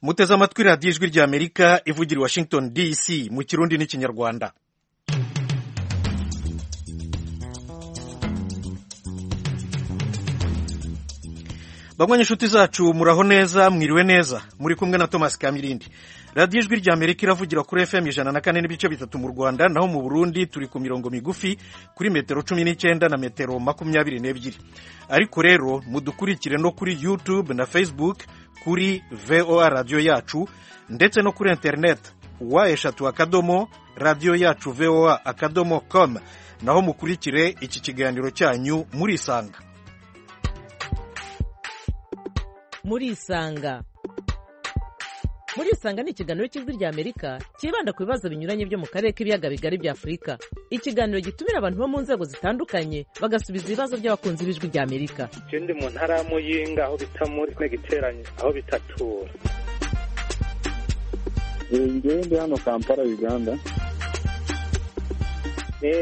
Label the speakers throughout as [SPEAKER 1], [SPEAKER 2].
[SPEAKER 1] muteze amatwi radiyo ijwi ry'amerika ivugira i washington dc mu kirundi n'ikinyarwanda bamwe inshuti zacu muraho neza mwiriwe neza muri kumwe na thomas kamirindi radiyo ijwi ry'amerika iravugira kuri fm ijana na kane n'ibice bitatu mu rwanda naho mu burundi turi ku mirongo migufi kuri metero cumi n'icyenda na metero makumyabiri n'ebyiri ariko rero mudukurikire no kuri youtube na facebook kuri voa radiyo yacu ndetse no kuri interineti wa eshatu akadomo radiyo yacu voa akadomo com naho mukurikire iki kiganiro cyanyu murisanga
[SPEAKER 2] murisanga murisanga ni ikiganiro cy'ijwi ry'amerika cyibanda ku bibazo binyuranye byo mu karere k'ibiyaga bigari bya afurika ikiganiro gitumira abantu bo mu nzego zitandukanye bagasubiza ibibazo by'abakunzi b'ijwi ry'amerika
[SPEAKER 3] ikindi mu ntara y'amuyinga aho bita muri giteranye aho bitatura
[SPEAKER 4] ngende hano kampala uganda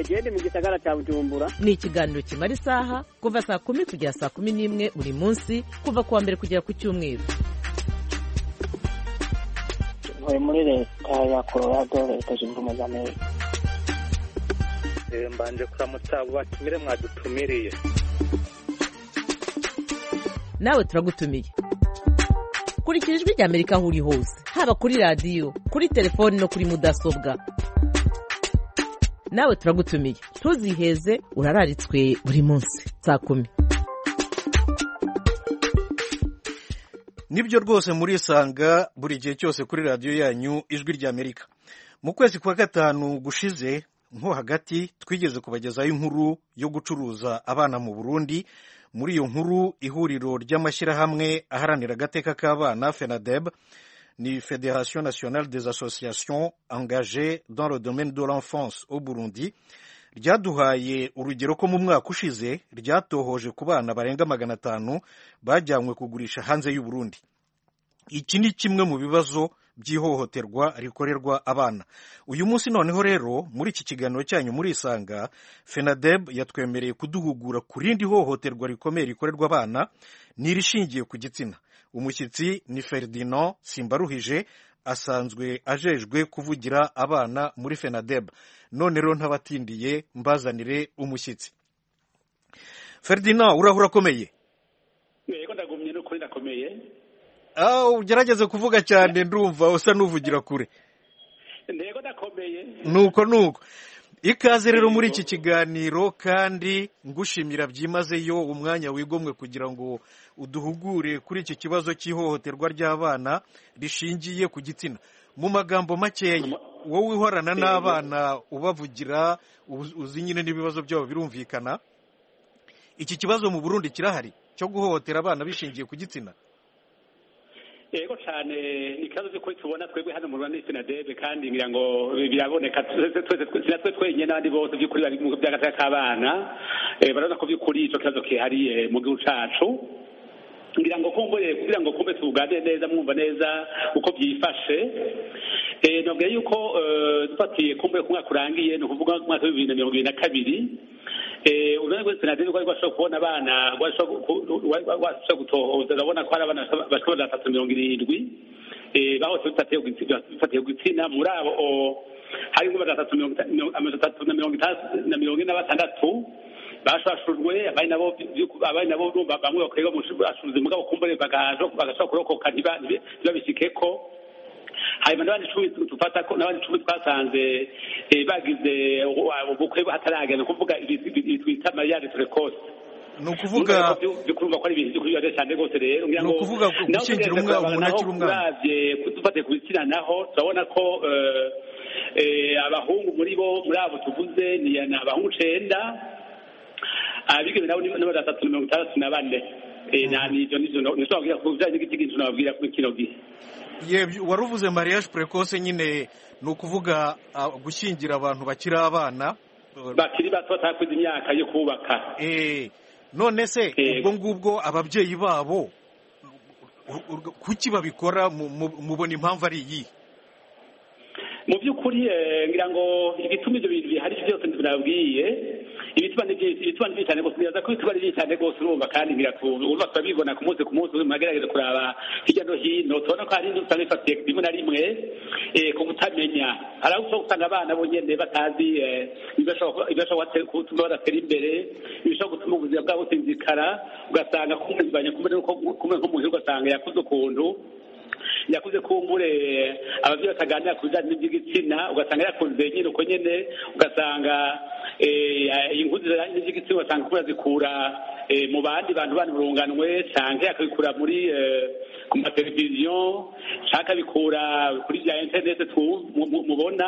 [SPEAKER 5] gende mu gisagara cya bujumbura
[SPEAKER 2] ni ikiganiro kimara isaha kuva saa kumi kugera saa kumi n'imwe buri munsi kuva ku wa mbere kugera ku cyumweru
[SPEAKER 6] ntuye muri leta ya colorado leta zunze ubumwe za amerika
[SPEAKER 3] mbanje kuramutsa abo batumire mwadutumiriye
[SPEAKER 2] nawe turagutumiye kurikira ijwi ry'amerika aho uri hose haba kuri radiyo kuri telefoni no kuri mudasobwa nawe turagutumiye ntuziheze urararitswe buri munsi saa kumi
[SPEAKER 1] nibyo rwose murisanga buri gihe cyose kuri radiyo yanyu ijwi ry'amerika mu kwezi kwa gatanu gushize nko hagati twigeze kubagezaho inkuru yo gucuruza abana mu burundi muri iyo nkuru ihuriro ry'amashyirahamwe aharanira agateka k'abana fenadeb ni federation nationale des associations engagées dans le domaine de l'enfance au burundi ryaduhaye urugero ko mu mwaka ushize ryatohoje ku bana barenga magana atanu bajyanywe kugurisha hanze y'u Burundi iki ni kimwe mu bibazo by'ihohoterwa rikorerwa abana uyu munsi noneho rero muri iki kiganiro cyanyu murisanga fenadeb yatwemereye kuduhugura ku rindi hohoterwa rikomeye rikorerwa abana n'irishingiye ku gitsina umushyitsi ni ferdinand simbaruhije asanzwe ajejwe kuvugira abana muri fenadeb none rero ntabatindiye mbazanire umushyitsi ferdinand urahura akomeye
[SPEAKER 7] yego ndagumye n'ukuri ndakomeye
[SPEAKER 1] ugerageze kuvuga cyane ndumva usa n'uvugira kure
[SPEAKER 7] yego ndakomeye
[SPEAKER 1] nuko nuko ikaze rero muri iki kiganiro kandi ngushimira byimazeyo umwanya wigomwe kugira ngo uduhugure kuri iki kibazo cy'ihohoterwa ry'abana rishingiye ku gitsina mu magambo makeya wowe uhorana n'abana ubavugira uzi nyine n'ibibazo byabo birumvikana iki kibazo mu burundi kirahari cyo guhohotera abana bishingiye ku gitsina
[SPEAKER 7] yego cyane ikibazo cy'ukuri tubona twebwe hano mu rwanda ni sinadebe kandi ngira ngo biraboneka sinatwe twenyine n'abandi bose by'ukuri bari mu by'agace k'abana barabona ko by'ukuri icyo kibazo kihariye mu gihugu cyacu ngira ngo kumbuye kugira ngo kumbe tuganire neza mwumva neza uko byifashe nabwiye yuko dufatiye kumbuye ku mwaka urangiye ni ukuvuga mu mwaka w'ibihumbi bibiri na mirongo ibiri na kabiri ubona rwose na deni rwashobora kubona abana rwashobora gutohoza urabona ko hari abana bashobora na batatu mirongo irindwi bahose bifatiye gutsina muri abo harimo magana atatu mirongo itatu na mirongo itandatu na mirongo ine na batandatu bashashurwe abari nabo abari nabo bamwe bakorerwa mu bashuruzi mugabo kumbure bagashobora kurokoka ntibabishike ko hanyuma n'abandi icumi dufata ko n'abandi icumi twasanze bagize ubukwe hataragenda kuvuga ibi twita mariyage turekose
[SPEAKER 1] ni ukuvuga
[SPEAKER 7] bikurumva ko ari ibintu by'ukuri cyane rwose rero
[SPEAKER 1] ni ukuvuga gushyingira umwana umuntu akiri umwana
[SPEAKER 7] uravye dufatiye ku bitsina naho turabona ko abahungu muri bo muri abo tuvuze ni abahungu icenda abigeme nabo ni batatu mirongo itandatu na bane nivyo nivyo nishobora kubwira ku bijanye n'igiti kintu nababwira kino gihe
[SPEAKER 1] wari uvuze mariage precoce nyine ni ukuvuga gushyingira abantu bakiri abana
[SPEAKER 7] bakiri bato batakuze imyaka yo kubaka
[SPEAKER 1] none se ubwo ngubwo ababyeyi babo kuki babikora mubona impamvu ari iyi
[SPEAKER 7] mu by'ukuri ngira ngo ibituma ibyo bintu bihari byose nabwiye ibituba ni byinshi ibituba ni byinshi cyane rwose ntibaza ko ibituba ari byinshi cyane rwose urumva kandi ntiratubura urumva turabibona ku munsi ku munsi ubuzima bwagerageza kuraba hirya no hino tubona ko hari inzu usanga ifatiye rimwe na rimwe eh, ku kutamenya hari aho ushobora gusanga abana bonyine batazi eh, ibishobora ibishobora gutuma badatera imbere ibishobora gutuma ubuzima bwabo businzikara ugasanga kumubanye kumwe nk'umuntu ugasanga yakuze ukuntu yakuze kumbure ababyeyi bataganira ku bijyanye n'iby'igitsina ugasanga yakunze nyine uko nyine ugasanga inguzi n'iby'igitsina ugasanga kuba yazikura mu bandi bantu bandi burunganwe canke akabikura muri ku mateleviziyo canke akabikura kuri bya interinete mubona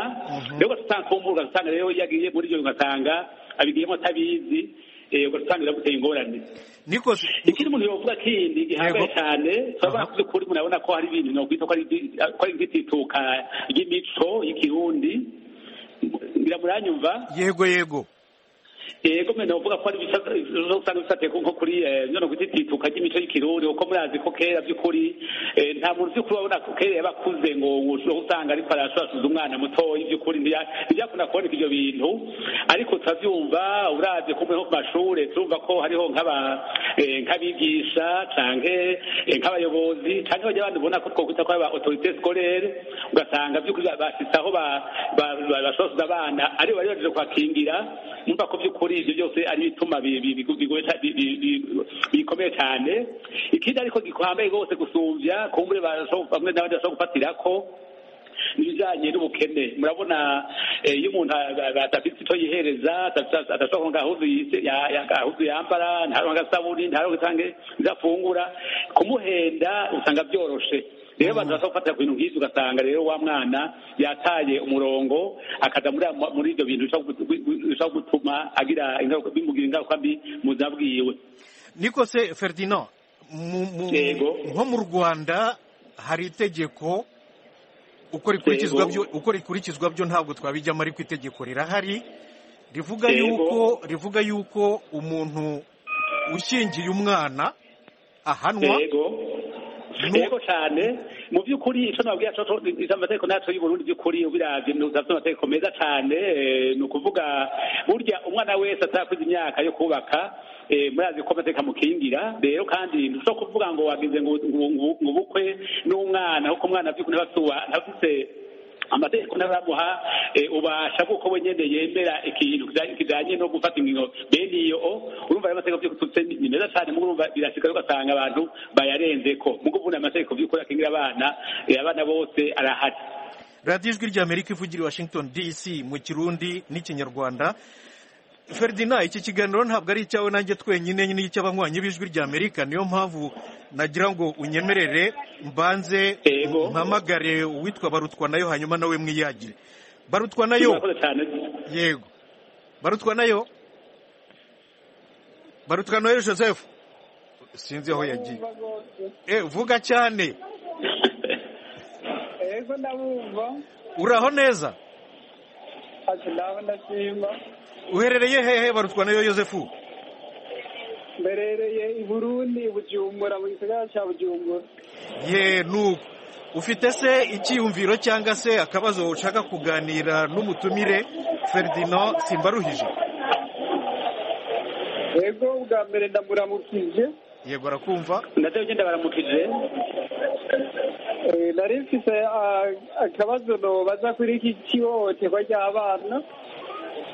[SPEAKER 7] rero ugasanga kumbura ugasanga rero iyo agiye muri ibyo ugasanga abigiyemo atabizi ugasanga biraguteye ingorane
[SPEAKER 1] nikoze
[SPEAKER 7] ikindi umuntu yovuga kindi gihambaye cyane turabona ko by'ukuri umuntu abona ko hari ibintu nokwita ko ari ibyi- ko ari iby'itituka ry'imico y'ikirundi ngira muranyumva
[SPEAKER 1] yego yego
[SPEAKER 7] yego mwene uvuga ko ari ibisa- ibyo usanga bisateye nko kuri eh, none ku itituka ry'imico y'ikirundi kuko murazi ko kera by'ukuri eh, nta muntu by'ukuri wabona ko kera yabakuze ngo ushobora usanga ariko arashurashuza umwana mutoya by'ukuri ntiya- ntibyakunda kuboneka ibyo bintu ariko turabyumva uravye kumwe nko ku mashure turumva ko hariho nk'aba eh, nk'abigisha canke eh, nk'abayobozi canke bajya abandi ubona ko twokwita ko ari ba autorité scolaire ugasanga by'ukuri ba- bashitse aho ba- ba- ba- bashosoza abana aribo bari baje kubakingira numva ko by'ukuri ibyo byose ari ibituma bi- bi- bigo- bigoye ca- bi- bi- bi- bikomeye cyane ikindi ariko gikomeye rwose gusumvya kumbure barasho- bamwe n'abandi bashobora gufatira ko n'ibijyanye n'ubukene murabona eh, iyo umuntu a- a- adafite icyo yihereza adafite- adashobora kuronka ahuzu yise- ya- ya- ahuzu yambara ntaronka agasabuni ntaronka cyangwa ivyo afungura kumuhenda usanga byoroshe rero abantu bashobora gufatira ku bintu nk'ivyo ugasanga rero wa mwana yataye umurongo akaja muri ya- muri ivyo bintu bishobora gu- bishobora gutuma agira ingaruka bimugira ingaruka mbi mu buzima bwiwe
[SPEAKER 1] nikoze ferdinand mu- mu-
[SPEAKER 7] Yego.
[SPEAKER 1] nko mu rwanda hari itegeko uko rikurikizwa
[SPEAKER 7] Yego.
[SPEAKER 1] byo uko rikurikizwa byo ntabwo twabijyamo ariko itegeko rirahari rivuga
[SPEAKER 7] Yego.
[SPEAKER 1] yuko rivuga yuko umuntu ushyingiye umwana ahanwa
[SPEAKER 7] yego
[SPEAKER 1] Nu-
[SPEAKER 7] yego cyane mu by'ukuri icyo nababwira cyo cyo- izo amategeko ntacu y'uburundi by'ukuri ubiravye ni uzafite amategeko meza cyane eh, ni ukuvuga burya umwana wese atakuze imyaka yo kubaka eh, murazi ko amategeko amukingira rero kandi ntushobora kuvuga ngo wagize ngo ngo- ngo- ngo ubukwe n'umwana kuko umwana by'ukuri ntaba ntafite amategeko n'abamuha eh, ubasha kuko we nyene yemera ikintu kija- kijanye no gufata ingingo bene iyo o, urumva ayo mategeko vy'ukututse ni ni meza cane mugo urumva birashika ugasanga abantu bayarenzeko mugo ubundi amategeko vy'ukuri akingira abana eh, abana bose arahari
[SPEAKER 1] radiyo ijwi ry'amerika ivugira i washington dc mu kirundi n'ikinyarwanda ferdinand iki kiganiro ntabwo ari icyawe nanjye twenyine ni icy'abanywanyi b'ijwi ry'amerika niyo mpamvu nagira ngo unyemerere mbanze
[SPEAKER 7] Yego.
[SPEAKER 1] mpamagare uwitwa barutwa nayo hanyuma nawe mwiyagire barutwa nayo
[SPEAKER 7] Murakoze cane
[SPEAKER 1] yego barutwa nayo barutwa nayo joseph sinzi aho yagiye Eh, vuga cyane
[SPEAKER 8] ego ndabumva
[SPEAKER 1] uraho neza
[SPEAKER 8] ati ndaho ndashima
[SPEAKER 1] uherereye hehe barutwa nayo yosefu
[SPEAKER 8] mberereye i burundi i bujumbura mu gisagara cya bujumbura
[SPEAKER 1] ye nuko ufite se icyiyumviro cyangwa se akabazo ushaka kuganira n'umutumire ferdinand simbaruhije
[SPEAKER 8] ego bwa mbere ndamuramukije
[SPEAKER 1] yego arakumva
[SPEAKER 7] navyo nyene baramukije
[SPEAKER 8] Eh, nari mfise ah, akabazo nobaza kuri iki kihohoterwa ry'abana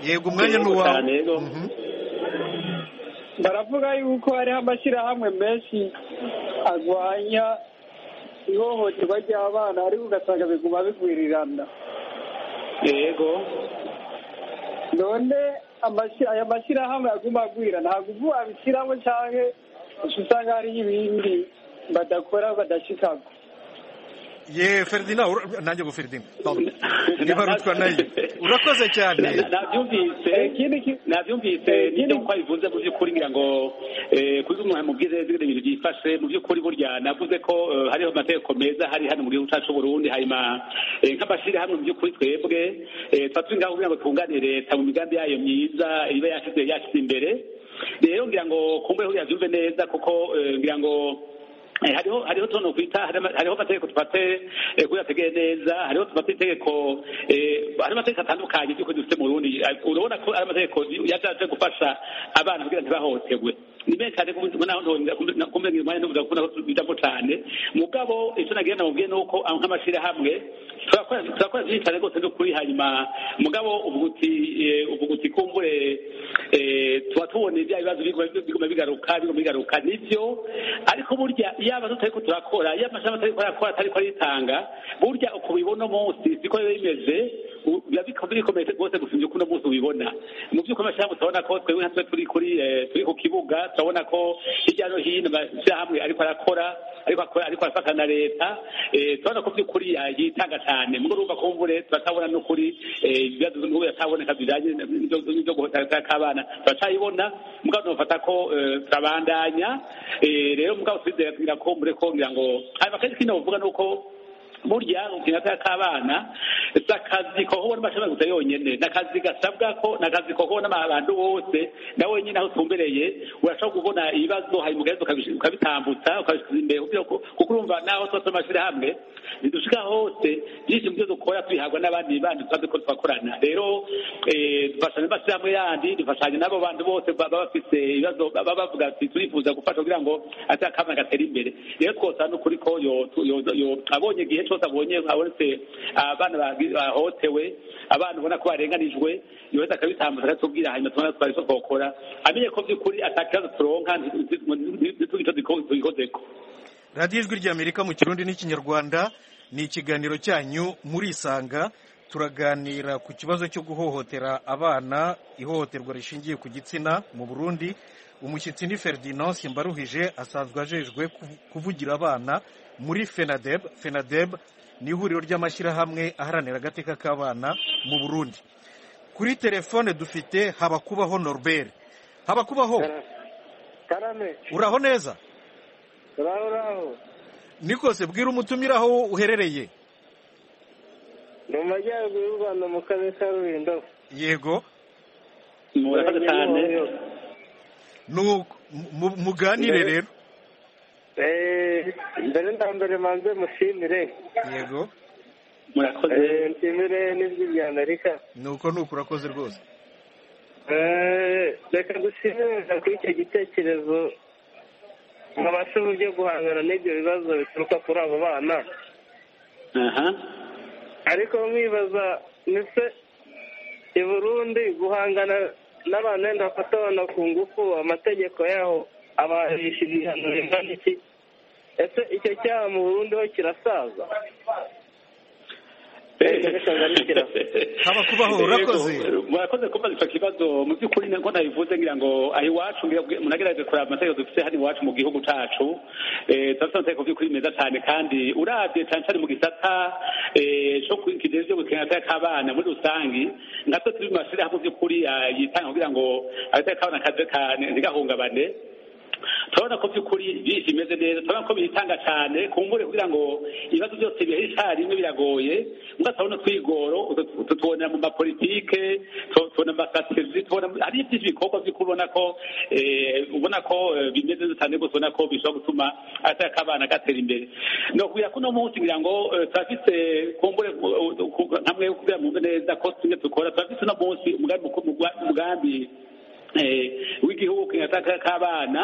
[SPEAKER 1] yego umwanya ni
[SPEAKER 7] Yego
[SPEAKER 1] uwawe
[SPEAKER 7] cyane, yego.
[SPEAKER 1] Mhm.
[SPEAKER 8] baravuga yuko hariho amashyirahamwe menshi arwanya ihohoterwa ry'abana ariko ugasanga biguma bigwirirana
[SPEAKER 7] yego
[SPEAKER 8] none amashi- aya mashyirahamwe aguma agwira ntabwo ubu abishyiramo cyangwa uca usanga hariho ibindi badakora badashikako
[SPEAKER 1] ye ferdinand ura- nanjye ngo ferdinand ni barutwa nayo urakoze cyane
[SPEAKER 7] Na- navyumvise
[SPEAKER 8] Eh, ikindi ki-
[SPEAKER 7] navyumvise
[SPEAKER 8] Eh,
[SPEAKER 7] nibyo
[SPEAKER 8] nyine-
[SPEAKER 7] ko bivuze mu by'ukuri ngira ngo eh, kuri umuntu amubwize zibindi bintu byifashe mu by'ukuri burya navuze ko eh, hariho amategeko meza hari hano mu gihugu cyacu Burundi hanyuma eh, nk'amashyirahamwe mu by'ukuri twebwe eh, tuba turi ngaho kugira ngo twunganire leta mu migambi yayo myiza iba yashyize yashyize imbere rero ngira ngo kumbe huriya byumve neza kuko eh, ngira ngo Eh, hariho hariho utuntu kwita harimo- hariho amategeko tufate eh, kuyategeye neza hariho tufate itegeko eh, hariho amategeko atandukanye by'ukuri dufite mu Burundi Eh, urabona ko ari amategeko yashatse gufasha abana kugira ntibahohoterwe ni menshi cyane kumenya umwanya n'ubuga kubona ko bijamo cyane mugabo icyo nagira namubwiye ni uko aho nk'amashyirahamwe turakora turakora byinshi cyane rwose no kuri hanyuma mugabo ubuguti eh, ubuguti kumbure eh, tuba tubona ibya bibazo biguma- biguma bigaruka biguma bigaruka nibyo ariko burya yaba tutari ko turakora yaba amashami atari ko arakora atari ko aritanga burya uko ubibona umunsi siko biba bimeze u- biba biko- bikomeye rwose gusumvya uko uno munsi ubibona mu by'ukuri amashyirahamwe turabona ko twebwe nka twe turi kuri eh, turi ku kibuga turabona ko hirya no hino amashyirahamwe ariko arakora ariko akora ariko arafata na leta eh, turabona ko by'ukuri ya- yitanga cyane mugo urumva kumbure turatabona n'ukuri eh, ibibazo by'ubu birataboneka bijanye n'ibyo- n'ibyo guhohotera kw'abana turacayibona mugabo tunafata ko eh, turabandanya Eh, rero mugabo twizera kugira ko mureko ngira ngo hanyuma kandi ikindi novuga ni uko burya gukina k'abana si akazi kohobona amashami gusa yonyene ni akazi gasabwa ko ni akazi kohobona abantu bose na wenyine aho utumbereye urashobora kubona ibibazo hanyuma ugahez ukabitambutsa ukabishyiza imbere kugira ngo- kuko urumva naho tuba turi amashyirahamwe ntidushika hose byinshi mu byo dukora tubihabwa n'abandi bandi tuba duko twakorana rero eh, dufashanya n'amashyirahamwe yandi dufashanya n'abo bantu bose baba bafise ibibazo baba bavuga ati turifuza gufasha kugira ngo ati akabana gatera imbere rero twosaba n'ukuri ko yo- yo- yo- abonye igihe cyose abonye abonetse abana bagi- bahotewe abana ubona ko barenganijwe yoheza akabitambutsa akatubwira hanyuma tubona twari twakokora amenye ko by'ukuri atakibazo turonka ntitugicyo tugikozeko
[SPEAKER 1] radiyo ijwi ry'amerika mu kirundi n'ikinyarwanda ni ikiganiro cyanyu murisanga turaganira ku kibazo cyo guhohotera abana ihohoterwa rishingiye ku gitsina mu burundi umushyitsi ni ferdinand simbaruhije asanzwe ajejwe kuvu- kuvugira abana muri fenadeb fenadeb ni ihuriro ry'amashyirahamwe aharanira agateka k'abana mu burundi kuri telefone dufite habakubaho norbert habakubaho
[SPEAKER 8] karame
[SPEAKER 1] uraho neza
[SPEAKER 8] uraho uraho
[SPEAKER 1] nikose bwira umutumire aho uherereye
[SPEAKER 8] ni mu majyaruguru y'u rwanda mu karere ka rurindavu
[SPEAKER 1] yego
[SPEAKER 7] murakoze cyane
[SPEAKER 1] nuko mu- muganire rero
[SPEAKER 8] mbere na mbere manze mushimire
[SPEAKER 1] yego
[SPEAKER 7] murakoze
[SPEAKER 8] Eh, nshimire n'ijwi rya amerika
[SPEAKER 1] nuko nuko urakoze rwose
[SPEAKER 8] Eh, reka dushimiriza kuri icyo gitekerezo babashe uburyo guhangana n'ibyo bibazo bituruka kuri abo bana
[SPEAKER 7] aha
[SPEAKER 8] ariko mwibaza ese i burundi guhangana n'abantu wenda bafata abana ku ngufu amategeko yaho abahisha ibihano bingana iki ese icyo cyaha mu burundi ho kirasaza
[SPEAKER 1] Haba kubaho, urakoze.
[SPEAKER 7] Yego, murakoze kubaza icyo kibazo mu by'ukuri niko nabivuze ngira ngo aho iwacu ngira ngo munagerageze kureba amategeko dufite hano iwacu mu gihugu cacu eh, turafite amategeko by'ukuri meza cyane kandi uravye cyane cyane mu gisata eh, co ku- kijejwe ivyo gukina agateka k'abana muri rusangi natwe turi mu mashirahamwe by'ukuri ah, yitanga kugira ngo agateka k'abana kaze kane ntigahungabane turabona ko by'ukuri byinshi bimeze neza turabona ko bitanga cyane kumbure kugira ngo ibibazo byose bihe icyarimwe biragoye mbwa turabona twigoro utu- tutubonera mu mapolitike tu- tubona amasatirizi tubona hari byinshi bikorwa by'ukuri ubona ko eh, ubona ko eh, bimeze neza cyane rwose ubona ko bishobora gutuma agateka k'abana gatera imbere ni ukubwira ko uno munsi ngira ngo eh, turafise kumbure ku- ku- namwe kubwira mwumve neza ko tumwe dukora turafise uno munsi umugambi mukuru- umugambi eh, w'igihugu kinataka k'abana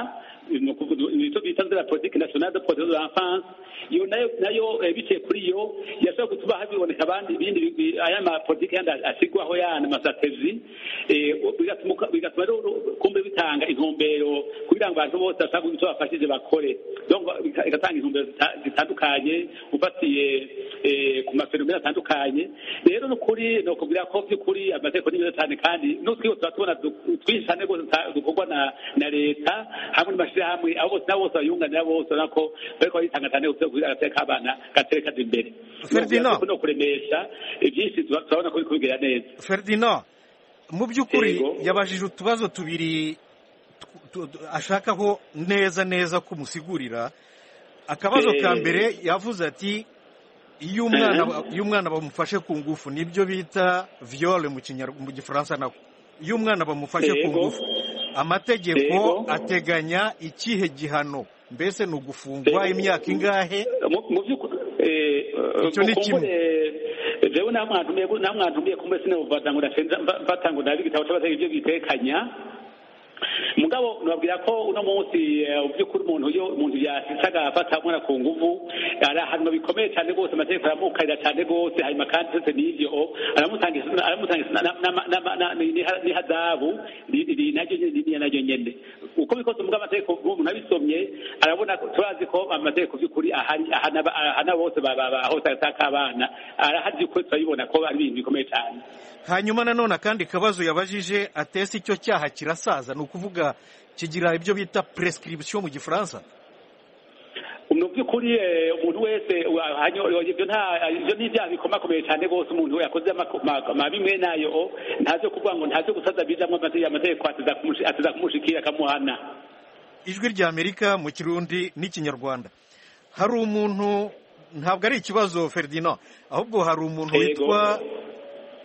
[SPEAKER 7] ni ukuvuga- ni icyo bita nzira politiki national de protection de l'enfance iyo nayo nayo eh, biciye kuri yo yashobora gutuma habiboneka abandi ibindi bigwi- aya mapolitiki yandi ashyirwaho yana amasatezi bigatuma uka- bigatuma rero kumbe bitanga intumbero kugira ngo abantu bose basabwe icyo bafashije bakore Donc, bika- igatanga intumbero zita- zitandukanye ufatiye eh, ku maferomene atandukanye rero ni ukuri ni ukubwira ko by'ukuri amategeko ni meza cyane kandi n'utwiwe tuba tubona du- twinshi cyane rwose ta- dukorwa na na leta hamwe n'amashyirahamwe abo bose nabo bose bayunganira bose urabona ko bariko baritanga cyane kugira ngo agateka k'abana gatere kaza imbere
[SPEAKER 1] Ferdinand.
[SPEAKER 7] no kuremesha eh, byinshi tuba- turabona ko biri kubigera neza
[SPEAKER 1] ferdinand mu by'ukuri
[SPEAKER 7] Yego.
[SPEAKER 1] yabajije utubazo tubiri tu- tu- ashakaho neza neza kumusigurira akabazo ka
[SPEAKER 7] Eh.
[SPEAKER 1] mbere yavuze ati iyo umwana
[SPEAKER 7] Eh.
[SPEAKER 1] iyo umwana bamufashe ku ngufu nibyo bita viole mu Kinyarw- mu gifaransa nako iyo umwana bamufashe ku
[SPEAKER 7] Yego.
[SPEAKER 1] ngufu amategeko
[SPEAKER 7] Yego.
[SPEAKER 1] ateganya ikihe gihano mbese ni ugufungwa imyaka ingahe
[SPEAKER 7] mu by'ukuri
[SPEAKER 1] Icyo ni kimwe.
[SPEAKER 7] jewe namwantumiye namwantumiye kumbe sinabuvaza ngo ndasenza mvatango ndabi igitabo cy'abateka ibyo bitekanya mugabo nababwira ko uno munsi eh, mu by'ukuri umuntu iyo umuntu yasisaga afata mwana ku nguvu ari ahantu bikomeye cyane rwose amategeko aramukarira cyane rwose hanyuma kandi sese n'ivyo aramutangiza aramutangiza na- na- na- na- n'iha- n'ihadabu ri- ri- naryo nyene ririya naryo nyene uko bikose mugabo amategeko umuntu abisomye arabona ko turazi ko amategeko by'ukuri ahari ahana ahana bose ba- ba- ba- hose ataka abana arahari by'ukuri turabibona ko ari ibintu bikomeye cyane
[SPEAKER 1] hanyuma nanone akandi kabazo yabajije atese icyo cyaha kirasaza ni ukuvuga kigira ibyo bita prescription mu gifaransa
[SPEAKER 7] mu by'ukuri eh, umuntu wese wa- hanyo- ibyo nta- ibyo ni ibyaha bikomakomeye cyane rwose umuntu yakoze amako- ma- mabi mwe nayo o, ntaze kuvuga ngo ntaze gusaza bijamwo amate- amategeko ateza kumushi- ateza kumushikira akamuhana
[SPEAKER 1] ijwi ry'amerika mu kirundi n'ikinyarwanda hari umuntu ntabwo ari ikibazo ferdinand ahubwo hari umuntu
[SPEAKER 7] Yego.
[SPEAKER 1] witwa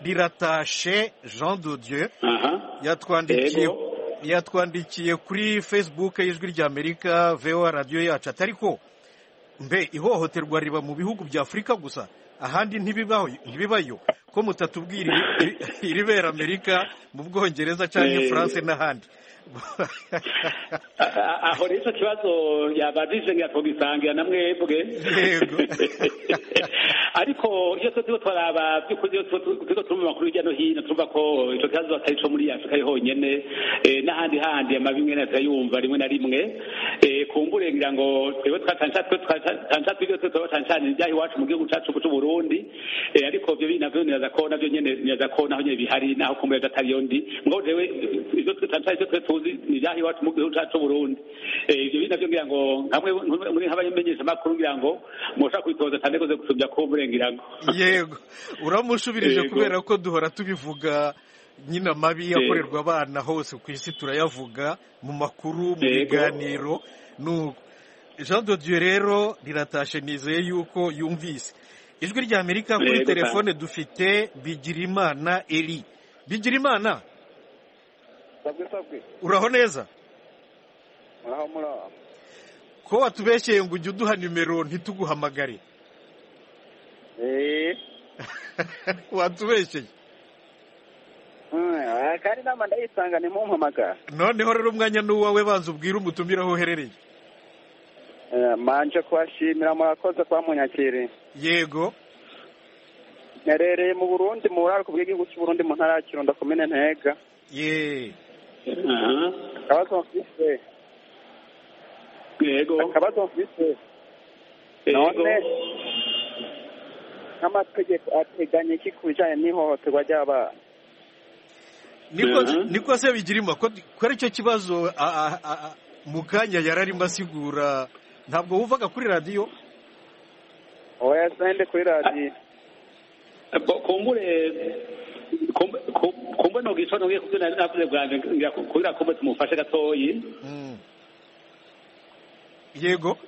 [SPEAKER 1] riratashe jean de dieu
[SPEAKER 7] aha
[SPEAKER 1] yatwandikiye
[SPEAKER 7] Yego.
[SPEAKER 1] yatwandikiye kuri facebook y'ijwi ry'amerika voa radiyo yacu atari ko mbe ihohoterwa riba mu bihugu bya afurika gusa ahandi ntibibaho ntibibayo ko mutatubwira iri- iribera amerika mu bwongereza cyangwa
[SPEAKER 7] Eh.
[SPEAKER 1] france n'ahandi
[SPEAKER 7] A- a- aho rero ico kibazo yabajije ngo yatogisangira na mwebwe
[SPEAKER 1] Yego.
[SPEAKER 7] ariko iyo tuziho twaraba by'ukuri iyo turiko turumva amakuru hirya no hino turumva ko ico kibazo atari co muri afurika ari honyene eh, n'ahandi handi amabi mwe turayumva rimwe na rimwe Eh, kumbure ngira ngo twebwe twatansha twe twatansha twibyo twe twatanshana ibyaha iwacu mu gihugu cacu cy'u Burundi Eh, ariko ivyo bintu navyo niraza ko navyo nyene niraza ko naho nyene bihari naho kumbure atariyo ndi mugabo jewe ivyo twatansha ivyo twe tuzi ni ibyaha iwacu mu gihugu cacu cy'u Burundi Eh, ivyo bintu navyo ngira ngo nkamwe muri nk'abamenyesha amakuru ngira ngo mushaka kwitoza cyane rwose gusubya kumbure ngira ngo
[SPEAKER 1] yego uramushubirije
[SPEAKER 7] Yego.
[SPEAKER 1] kubera ko duhora tubivuga nyine amabi yakorerwa abana hose ku isi turayavuga mu makuru mu
[SPEAKER 7] Yego.
[SPEAKER 1] biganiro nuko jean de dieu rero riratashe nizeye yuko yumvise ijwi rya amerika kuri
[SPEAKER 7] Yego,
[SPEAKER 1] telefone dufite bigirimana eri bigirimana
[SPEAKER 4] sabwe sabwe
[SPEAKER 1] uraho neza
[SPEAKER 4] muraho muraho
[SPEAKER 1] ko watubeshyeye ngo ujye uduha nimero ntituguhamagare
[SPEAKER 4] eee
[SPEAKER 1] watubeshyeye
[SPEAKER 4] kandi inama ndayisanga ni mumpamagara
[SPEAKER 1] noneho rero umwanya ni uwawe banza ubwire umutumire aho uherereye
[SPEAKER 4] Eh, manje kubashimira murakoze kuba munyakiriye
[SPEAKER 1] yego
[SPEAKER 4] nerereye mu burundi mu buraruko bw'igihugu cy'uburundi mu ntara ya kirundo komine ntega
[SPEAKER 1] ye
[SPEAKER 7] aha
[SPEAKER 4] akabazo mfise
[SPEAKER 7] yego
[SPEAKER 4] akabazo mfise
[SPEAKER 7] yego
[SPEAKER 4] none nk'amategeko ateganya iki ku bijanye n'ihohoterwa ry'abana
[SPEAKER 1] niko
[SPEAKER 7] Mhm.
[SPEAKER 1] niko se bigirimo ko ko ari cyo kibazo a- a- a- a- mu kanya yararimo asigura ntabwo wuvaga kuri radiyo
[SPEAKER 4] oya sende kuri radiyo
[SPEAKER 7] Bo- kumbure kumbe- ku- kumbe no gico no giye kubyo nari navuze bwanje ngira ku- kugira kumbe tumufashe gatoyi
[SPEAKER 1] Mm. yego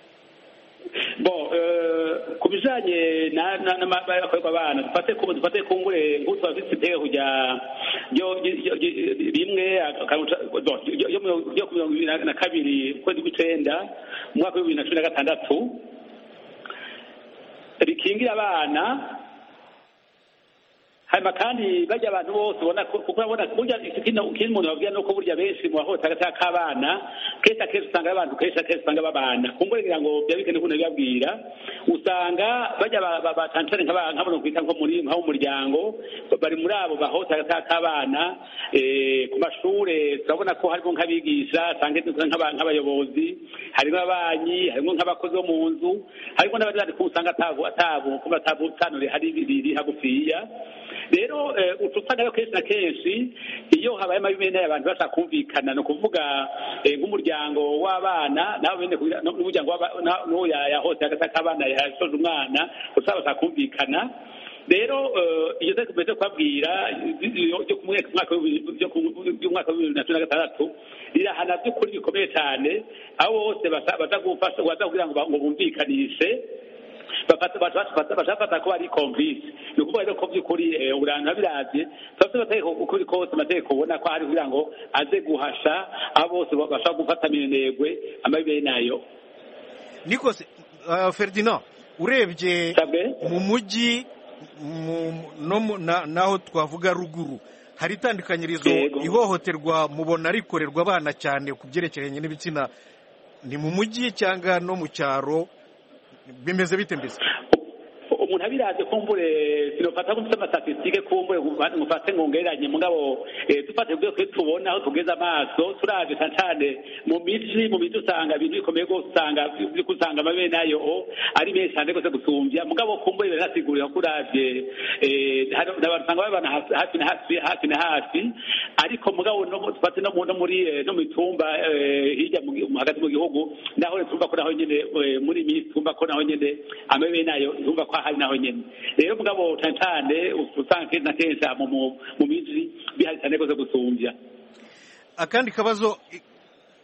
[SPEAKER 7] bo eh, ku bijanye na- na- n'amabaye akorerwa abana dufate kumbe dufate kumbure nk'utu bafite intege kujya yo- yo- yo- rimwe akaruta bo, yo- yo mirongo- yo ku mirongo ibiri na- na kabiri ukwezi kw'icenda mu mwaka w'ibibiri na cumi na gatandatu rikingira abana hanyuma kandi bajya abantu bose ubona ko- kuko urabona burya ikindi ikindi umuntu babwira nuko burya benshi mu bahota hagati k'abana kenshi akenshi usanga abantu kenshi akenshi usanga babana kumbe ngira ngo biba bikenewe ukuntu bibabwira usanga bajya ba- ba- batanshane nk'aba- nk'abantu twita nko muri nk'ab'umuryango bari muri abo bahota hagati k'abana eh, ku mashuri turabona ko harimo nk'abigisha usanga nk'aba- nk'abayobozi harimo ababanyi harimo nk'abakozi bo mu nzu harimo n'abari bazi ko usanga atabu atabu kuba atabu tanure hari biri hagufiya rero eh, uca usanga rero kenshi na kenshi iyo habaye amabimena y'abantu bashaka kumvikana ni ukuvuga eh, nk'umuryango w'abana nawe bene kugira- n- n'umuryango w'aba- na- n'uwo yahose agasaka abana yashoje umwana usaba bashaka kumvikana rero eh, iyo nari kumeze kubabwira ryo ku mwaka umwaka w'ibihumbi- byo ku- by'umwaka w'ibihumbi bibiri na cumi na gatandatu rirahana by'ukuri bikomeye cyane abo bose basa- baza gufasha baza kugira ngo ba- ngo bumvikanishe bafata bafata bafata ko ari complice ni ukuvuga rero ko by'ukuri eh, uburantu abiravye twafite amategeko uko biri kose amategeko ubona ko ari kugira ngo aze guhasha abo bose bashaka gufatana intego amabi bene nayo
[SPEAKER 1] nikose ferdinand urebye mu mujyi n'aho twavuga ruguru hari itandukanyirizo ihohoterwa mubona rikorerwa abana cyane ku byerekeranye n'ibitsina ni mu mujyi cyangwa no mu cyaro bimeze bite mbese
[SPEAKER 7] umuntu abiraze kumbure sinofata kumfite amastatistike kumbure mufate ngo ngeranye mugabo dufate kubyo twe tubona aho tugeze amaso turabye cyane cyane mu miji mu miji usanga ibintu bikomeye rwose usanga usanga amabere nayo ari menshi cyane rwose gusumbya mugabo kumbure biranasigurira ko urabye abantu usanga babana hafi na hafi hafi na hafi ariko mugabo dufate no muri no mu mitumba hirya hagati mu gihugu naho tumva ko naho nyine muri iyi minsi tumva ko naho nyine amabere nayo tumva ko ahari naho nyene rero mugabo cyane cyane usanga kenshi na kenshi mu miji bihari cyane rwose gusumbya
[SPEAKER 1] akandi kabazo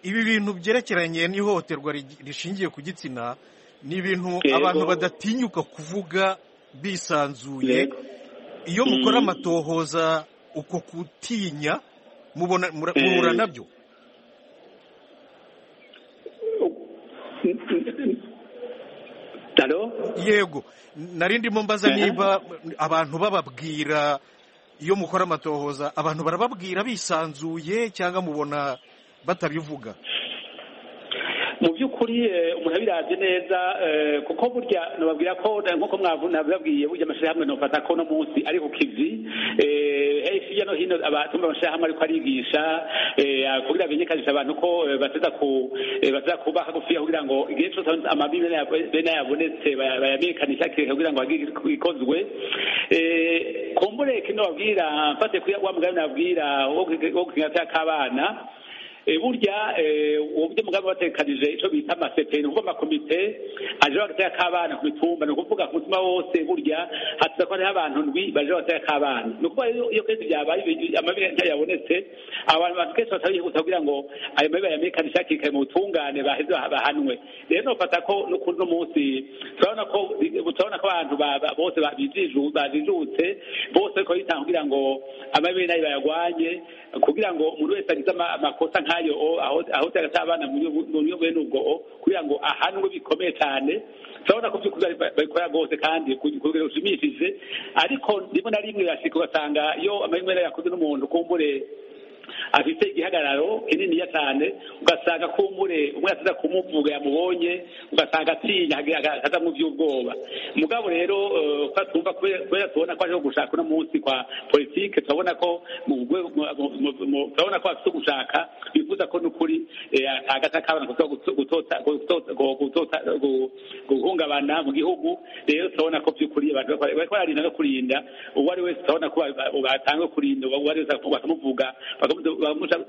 [SPEAKER 1] ibi bintu byerekeranye n'ihohoterwa rishingiye ku gitsina ni ibintu abantu badatinyuka kuvuga bisanzuye iyo mukora amatohoza uko kutinya muhura nabyo yego narindimo mbaza niba abantu bababwira iyo mukora amatohoza abantu barababwira bisanzuye cyangwa mubona batabivuga
[SPEAKER 7] mu by'ukuri umuntu abirabye neza kuko burya nababwira ko nk'uko mwababwiye burya amashyirahamwe nufata ko uno munsi ari ku kivi hirya no hino abatumva amashyirahamwe ariko arigisha kugira bimenyekanishe abantu ko bateza kubaha gufiya kugira ngo igihe cyose amabi bene yabonetse bayamenyekanisha kugira ngo ikozwe kumbure kino babwira mfate wa mugani nabwira wo ku kinyatsi k'abana burya uburyo mugambi batekanije icyo bita amaseperi ni ukuvuga amakomite aje bagatera k'abana ku mitumba ni ukuvuga ku mutima wose burya hatuza ko hariho abantu ndwi baje bagatera k'abana ni ukuvuga iyo kenshi byabaye amabere yabonetse abantu bantu kenshi basaba yihuta kugira ngo ayo mabere bayamenyekanishe hakiri kare mu butungane baheze bahanwe rero nufata ko n'ukundi munsi turabona ko turabona ko abantu bose babijijutse bose bariko bitanga kugira ngo amabere nayo bayagwanye kugira ngo umuntu wese agize amakosa nk'ayo ayo aho utagata abana mu buryo bwe n'ubwo kugira ngo ahanwe bikomeye cyane turabona ko by'ukuri babikora rwose kandi ku rwego rushimishije ariko rimwe na rimwe birashika ugasanga iyo amanywa yakoze n'umuntu kumbure afite igihagararo kininiya cyane ugasanga kumbure umwe yasize kumuvuga yamubonye ugasanga atinya akaza mu by'ubwoba mugabo rero ko tumva kubera tubona ko ariho gushaka uno munsi kwa politike turabona ko turabona ko bafite gushaka bivuza ko n'ukuri agata k'abana guhungabana mu gihugu rero turabona ko by'ukuri abantu bariko bararinda no kurinda uwo ari wese turabona ko batanga kurinda uwo ari wese bakamuvuga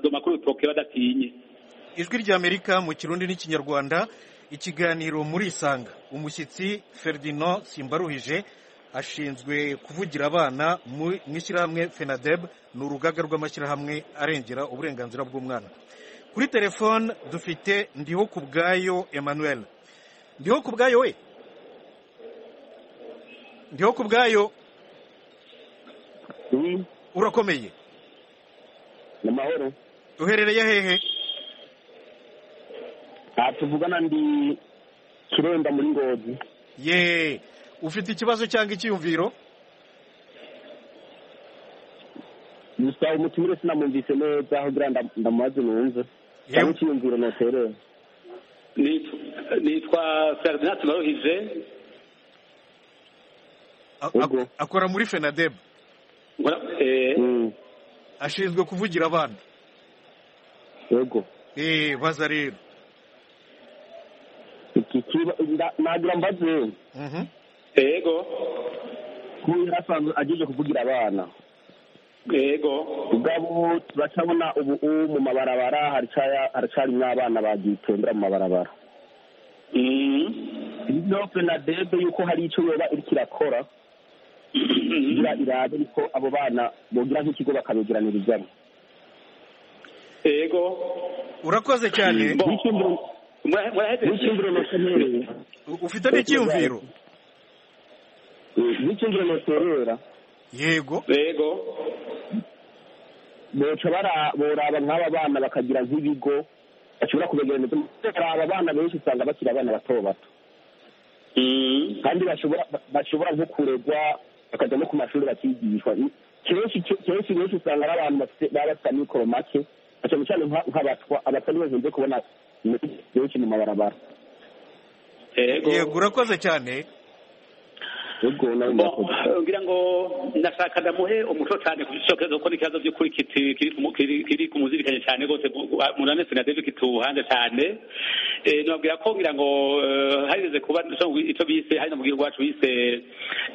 [SPEAKER 7] amakuru utoke badatinye
[SPEAKER 1] ijwi ry'amerika mu kirundi n'ikinyarwanda ikiganiro muri isanga umushyitsi ferdinand simbaruhije ashinzwe kuvugira abana mu ishyirahamwe fenadeb ni urugaga rw'amashyirahamwe arengera uburenganzira bw'umwana kuri telefone dufite ndiho ku bwayo emmanuel ndiho ku bwayo we ndiho ku bwayo urakomeye
[SPEAKER 9] ni mahoro
[SPEAKER 1] uherereye hehe
[SPEAKER 9] aha tuvugana ndi kirenda muri ngozi
[SPEAKER 1] ye ufite ikibazo cyangwa icyiyumviro
[SPEAKER 9] gusa umutumire sinamwumvise neza aho buriya ndamubaze numve cyangwa icyiyumviro ntotereye
[SPEAKER 7] nitwa ferdinand baruhije
[SPEAKER 1] akora muri fenadeb ashinzwe kuvugira abana
[SPEAKER 9] yego
[SPEAKER 1] eee baza rero
[SPEAKER 9] nagira mbaze
[SPEAKER 7] yego
[SPEAKER 9] kuba yari asanzwe agejeje kuvugira abana
[SPEAKER 7] yego
[SPEAKER 9] ubwabo turacabona ubu mu mabarabara haracarimo abana bagitembera mu mabarabara iyo penadebe yuko hari icyo yoba iriko irakora kugira irabe ariko abo bana bogira nk'ikigo bakabegeranirizamo
[SPEAKER 7] yego
[SPEAKER 1] urakoze cyane
[SPEAKER 9] n'icyumviro noterera
[SPEAKER 1] ufite n'icyumviro
[SPEAKER 9] n'icyumviro noterera
[SPEAKER 1] yego
[SPEAKER 7] yego
[SPEAKER 9] boca boraba nk'aba bana bakagira nk'ibigo bashobora kubegeraniza hari aba bana benshi usanga bakiri abana bato bato kandi bashobora nko kuregwa bakajya no ku mashuri bakigishwa kenshi benshi usanga ari abantu baba bafite amikoro make na cyane cyane nk'abatwa abatwa ntibakunze kubona benshi mu mabarabara
[SPEAKER 1] yego urakoze cyane
[SPEAKER 7] ngira ngo ndashaka ndamuhe umuco cyane kuko kuko n'ikibazo by'ukuri kiri kumuzirikanye cyane rwose munane sinadebe kituhande cyane nababwira ko ngira ngo hageze kuba icyo bise hari na mubwira iwacu bise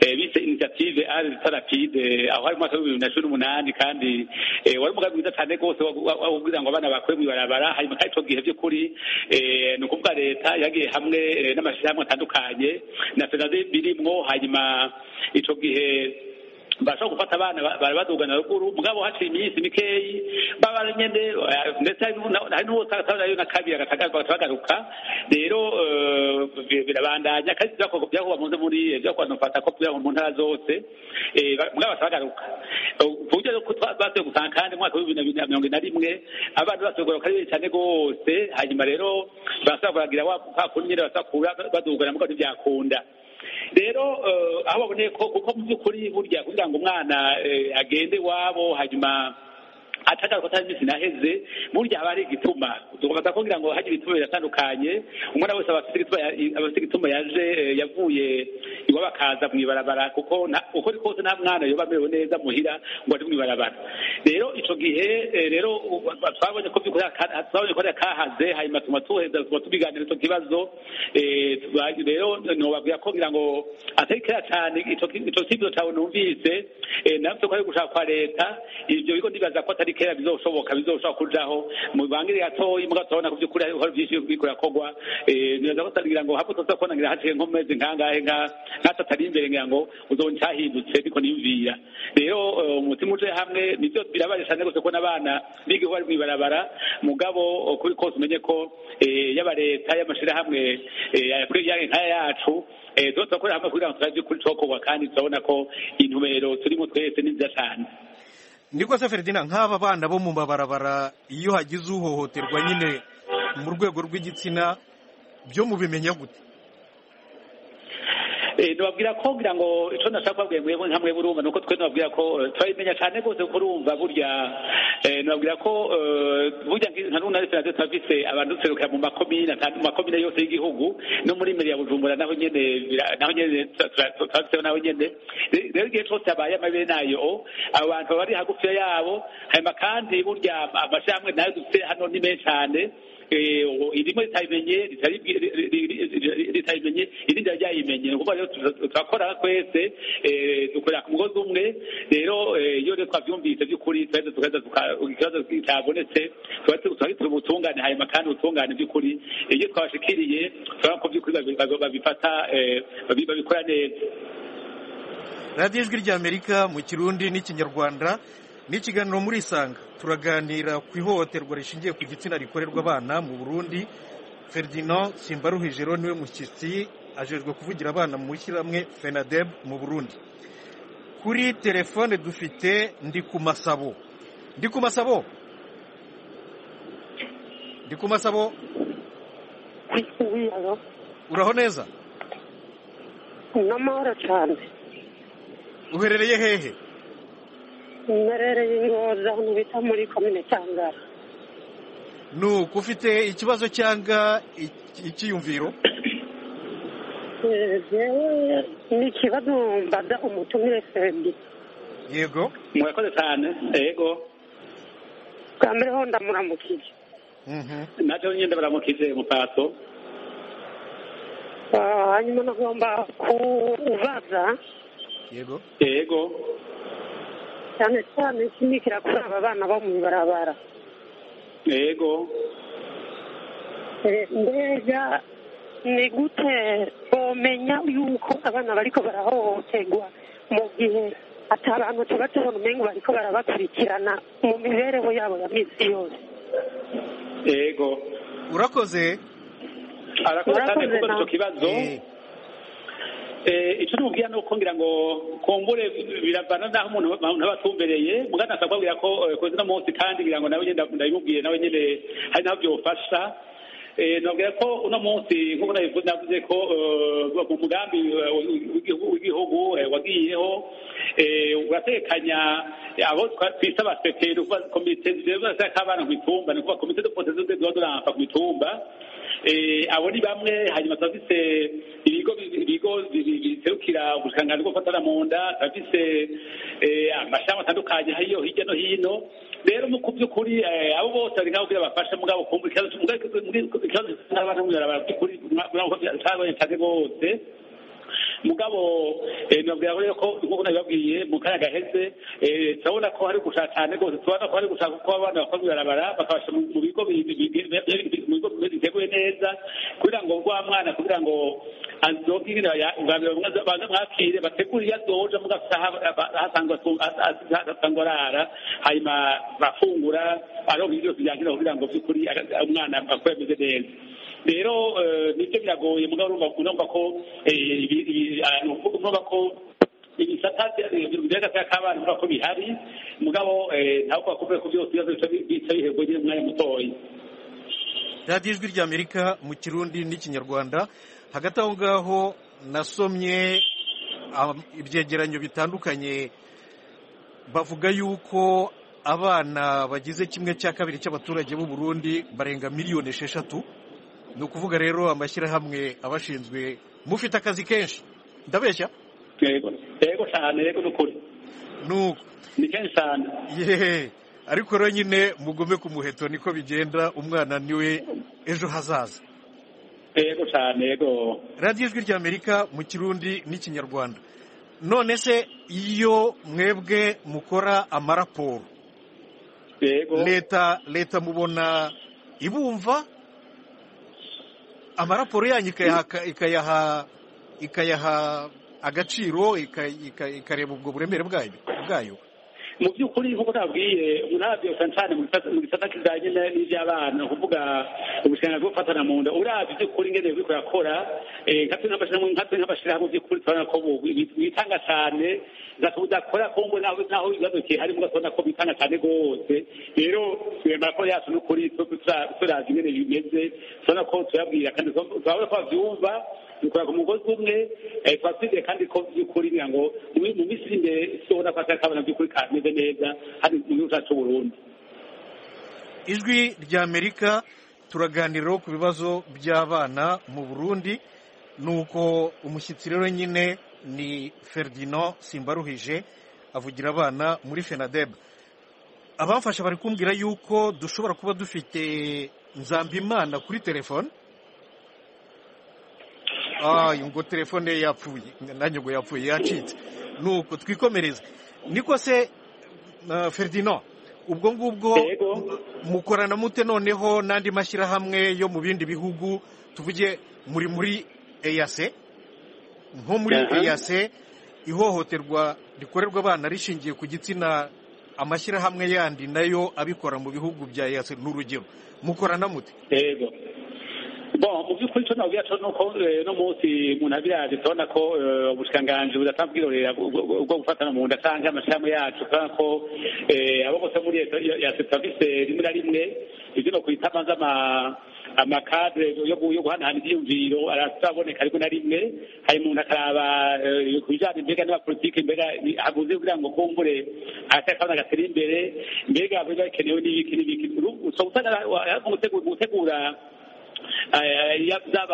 [SPEAKER 7] bise initiative ari tarapide aho hari umwaka w'ibihumbi bibiri na cumi n'umunani kandi wari umugambi mwiza cyane rwose wo kugira ngo abana bakwe mu ibarabara hanyuma kandi icyo gihe by'ukuri ni ukuvuga leta yagiye hamwe n'amashyirahamwe atandukanye na senadebe birimo hanyuma hanyuma icyo gihe bashobora gufata abana badugana ruguru mugabo haciye iminsi mikeyi baba nyine ndetse hari n'uwo utabona na kabiri agatagaruka rero birabandanya kandi byakorwa mu muri byakorwa nufata ko byakorwa mu ntara zose mugabo batagaruka ku buryo basuye gusanga kandi mu mwaka w'ibihumbi bibiri na mirongo ine na rimwe abana basubwira ko ari benshi cyane rwose hanyuma rero barasabwa kuragira wa kunyine basakura badugana mugabo ntibyakunda rero aho baboneye ko kuko mu by'ukuri burya kugira ngo umwana agende iwabo hanyuma atagaruka ko atari iminsi naheze burya haba hari igituma tugomba kugira ngo hajye ibituma biratandukanye umwana wese aba afite igituma yaje yavuye iwabo akaza mu ibarabara kuko uko ari kose nta mwana yoba amerewe neza muhira ngo ari mu ibarabara rero icyo gihe rero twabonye ko twabonye ko kahaze hanyuma tuma tuheza tuba tubiganira icyo kibazo rero nubabwira ko ngira ngo atari kera cyane icyo kibazo cyawe numvise nawe ko ari gushaka kwa leta ibyo bigo ndibaza ko atari kera bizoshoboka bizoshobora kujaho mubangire gatoyi mugatorana ku by'ukuri hari byinshi bikurakorwa neza batagira ngo hapo tuza kubona ngira haciye nko mezi nkangahe nka nkatatari imbere ngira ngo uzonye cyahindutse biko niyumvira rero umutima uje hamwe nibyo birabaje cyane rwose kubona abana biga bari mu ibarabara mugabo kuri kose umenye ko yaba leta y'amashyirahamwe ayakwiriye nkaya yacu tuba turakorera hamwe kugira ngo turazi kuri cokorwa kandi turabona ko intumbero turimo twese ni nziza cyane
[SPEAKER 1] niko se feridina nk'aba bana bo mu mabarabara iyo hagize uhohoterwa nyine mu rwego rw'igitsina byo mubimenya gute
[SPEAKER 7] nubabwira ko kugira ngo icyo nashaka kubabwira mwebwe nka mwebwe urumva ni uko twe nubabwira ko turabimenya cyane rwose kuko urumva burya nubabwira ko burya nka n'ubu nari sinadetse turabise abantu duserukira mu makomine mu makomine yose y'igihugu no muri meri ya bujumbura naho nyine naho nyine turabiseho naho nyine rero igihe cyose habaye amabere nayo abo bantu baba bari hagufiya yabo hanyuma kandi burya amashyirahamwe nayo dufite hano ni menshi cyane irimo ritayimenye ritayimenye irindi ryayimenye ni ukuvuga rero turakora twese dukorera ku mugozi umwe rero iyo rero twabyumvise by'ukuri turahita tugahita ikibazo cyabonetse turahita ubutungane hanyuma kandi ubutungane by'ukuri iyo twabashikiriye turabona ko by'ukuri babifata babikora neza
[SPEAKER 1] radiyo ijwi ry'amerika mu kirundi n'ikinyarwanda ni ikiganiro muri isanga turaganira ku ihohoterwa rishingiye ku gitsina rikorerwa abana mu burundi ferdinand simbaruhijero niwe mushyitsi ajejwe kuvugira abana mu ishyirahamwe fenadeb mu burundi kuri telefone dufite ndi ku masabo ndi ku masabo ndi ku masabo uraho neza
[SPEAKER 10] n'amahoro cyane
[SPEAKER 1] uherereye hehe
[SPEAKER 10] mberereye ingoza ahantu bita muri komine cyangara
[SPEAKER 1] ni uko ufite ikibazo cyangwa icyiyumviro
[SPEAKER 10] ni ikibazo mbaza umutumire febi
[SPEAKER 1] yego
[SPEAKER 7] murakoze cyane yego
[SPEAKER 10] bwa mbere ho ndamuramukije
[SPEAKER 7] nacyo nyine ndamuramukije mupato
[SPEAKER 10] hanyuma nagomba kubaza
[SPEAKER 1] yego
[SPEAKER 7] yego
[SPEAKER 10] cyane cyane kinikira kuri aba bana bo mu ibarabara
[SPEAKER 7] yego
[SPEAKER 10] mbega ni gute bomenya yuko abana bariko barahohoterwa mu gihe ati abantu tuba tubona umengo bariko barabakurikirana mu mibereho yabo ya minsi yose
[SPEAKER 7] yego
[SPEAKER 1] urakoze
[SPEAKER 7] arakoze cyane kuko icyo kibazo icyo ntubwira ni uko ngira ngo kumbure biravana n'aho umuntu aba atumbereye mugana asabwa kubwira ko koze uno munsi kandi ngira ngo nawe nyine ndabimubwiye nawe nyine hari n'aho byofasha nabwira ko uno munsi nk'uko nabivuze navuze ko mu mugambi w'igihugu wagiyeho uratekanya abo twita baseke ni ukuvuga komite zireba z'akabana ku mitumba ni ukuvuga komite de poteze ziba durampa ku mitumba abo ni bamwe hanyuma tuba dufite ibigo ibigo biterukira ubushakashatsi bwo gufatana mu nda tuba dufite amashami atandukanye hariyo hirya no hino rero mu by'ukuri abo bose hari nk'aho bafasha mugabo kumva ikibazo ikibazo cy'abana by'ukuri ntabwo cyabonetse bose mugabo nabwira rero ko nk'uko nabibabwiye mu kanya gaheze turabona ko hari gushaka cyane rwose tubona ko hari gushaka ko abana bakora ibarabara bakabasha mu bigo biteguye neza kugira ngo rwa mwana kugira ngo azoke nyine babanza mwakire bategure iyo azoja muga asanga arara hanyuma bafungura aronka ibyo byose byakenera kugira ngo by'ukuri umwana akure ameze neza rero nibyo biragoye mugabo urumva ko urumva ko ibisata by'agaciro k'abana urumva ko bihari mugabo ntabwo bakubwira ko byose ibibazo bica bihebwe nyine umwanya mutoya
[SPEAKER 1] radiyo ijwi ry'amerika mu kirundi n'ikinyarwanda hagati aho ngaho nasomye ibyegeranyo bitandukanye bavuga yuko abana bagize kimwe cya kabiri cy'abaturage b'u Burundi barenga miliyoni esheshatu ni ukuvuga rero amashyirahamwe abashinzwe mufite akazi kenshi ndabeshya
[SPEAKER 7] yego yego cyane yego ni ukuri
[SPEAKER 1] nuko
[SPEAKER 7] ni kenshi cyane
[SPEAKER 1] yehe ariko rero nyine mugume ku muheto niko bigenda umwana niwe ejo hazaza
[SPEAKER 7] yego cyane yego
[SPEAKER 1] radiyo ijwi ry'amerika mu kirundi n'ikinyarwanda none se iyo mwebwe mukora amaraporo
[SPEAKER 7] yego
[SPEAKER 1] leta leta mubona ibumva amaraporo yanyu ikayaha ikayaha agaciro ikareba ubwo buremere bwayo
[SPEAKER 7] mu by'ukuri nk'uko nabwiye umunara cyane mu gisata kijyanye n'iby'abana ni ukuvuga ubushinga bwo gufatana mu nda urabye iby'ukuri ngene buri kurakora nkatwe nk'abashyirahamwe by'ukuri turabona ko bitanga cyane udakora kongo naho ibibazo kiharimo ugasubona ko bitanga cyane rwose rero twemera ko yacu n'ukuri turazi ingene bimeze turabona ko turabwira kandi turabona ko babyumva dukora ku mugozi umwe tuba twizeye kandi ko by'ukuri ngira ngo mu minsi iri imbere tubona ko akabona by'ukuri kameze neza hari mu gihugu cyacu burundu
[SPEAKER 1] ijwi rya amerika turaganiraho ku bibazo by'abana mu burundi ni uko umushyitsi rero nyine ni ferdinand simbaruhije avugira abana muri fenadebe abamfasha bari kumbwira yuko dushobora kuba dufite nzambimana kuri telefone ngo telefone yapfuye nanjye ngo yapfuye yacitse nuko twikomereze niko se ferdinand ubwo ngubwo mukorana mute noneho n'andi mashyirahamwe yo mu bindi bihugu tuvuge muri muri eyase nko muri eyase ihohoterwa rikorerwa abana rishingiye ku gitsina amashyirahamwe yandi nayo abikora mu bihugu bya eyase ni urugero mukorana mute
[SPEAKER 7] yego mu by'ukuri cyo nabwira cyo nuko no munsi umuntu abiraje turabona ko ubushikiranganji budatanga ubwirorera bwo gufatana mu nda cyangwa amashirahamwe yacu turabona ko abo bose muri leta ya serivisi rimwe na rimwe ibyo no kwita amaze amakadre yo guhanahana ibyiyumviro araboneka rimwe na rimwe hari umuntu akaraba ku bijyanye mbega n'abapolitike mbega haguze kugira ngo kumbure atakabona gatera imbere mbega biba bikenewe n'ibiki n'ibiki gutegura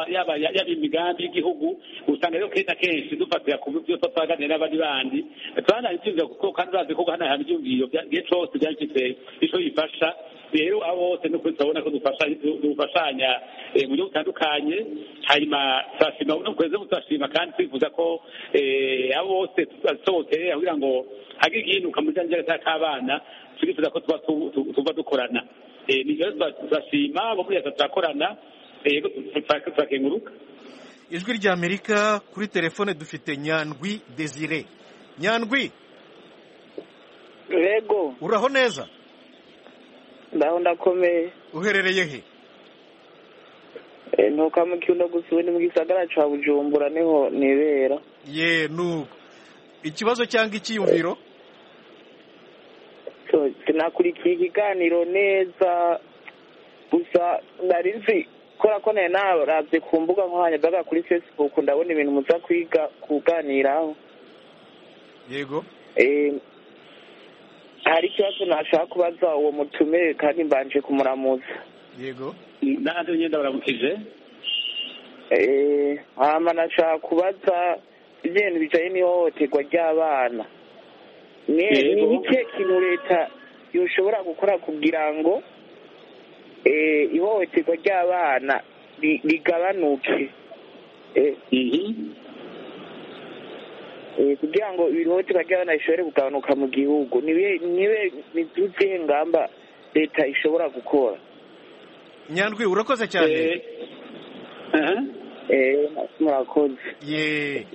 [SPEAKER 7] yaba yaba imigambi y'igihugu usanga rero kenshi na kenshi dufatira ku byo twaganira n'abandi bandi turahana ibyumviro kuko kandi urazi ko guhanahana ibyumviro igihe cyose byagifite icyo bifasha rero abo bose ni ukuri turabona ko dufashanya mu buryo butandukanye hanyuma turashima no kwezi turashima kandi twifuza ko abo bose basohokeye kugira ngo hagire igihinduka mu bijyanye k'abana turifuza ko tuba dukorana nibyo turashima abo muri leta turakorana yego turakenguruka
[SPEAKER 1] ijwi rya amerika kuri telefone dufite nyandwi desire nyandwi
[SPEAKER 11] yego
[SPEAKER 1] uraho neza
[SPEAKER 11] ndaho ndakomeye
[SPEAKER 1] uherereye he
[SPEAKER 11] ntukamwe kiuno gusa ubu ni mu gisagara cya bujumbura niho nibera
[SPEAKER 1] ye nuko ikibazo cyangwa icyiyumviro
[SPEAKER 11] sinakurikiye ikiganiro neza gusa nari nzi kubera ko nari narabye ku mbuga nkoranyambaga kuri facebook ndabona ibintu muza kwiga kuganiraho
[SPEAKER 1] yego
[SPEAKER 11] hari ikibazo nashaka kubaza uwo mutumire kandi mbanje kumuramuza
[SPEAKER 1] yego
[SPEAKER 7] n'ahandi nyine ndabaramukije
[SPEAKER 11] hama nashaka kubaza ibintu bijyanye n'ihohoterwa ry'abana ni ikihe kintu leta yoshobora gukora kugira ngo ihohoterwa ry'abana rigabanuke kugira ngo ihohoterwa ry'abana rishobore kugabanuka mu gihugu ni izihe ngamba leta ishobora gukora
[SPEAKER 1] nyandwi urakoze cyane
[SPEAKER 11] murakoze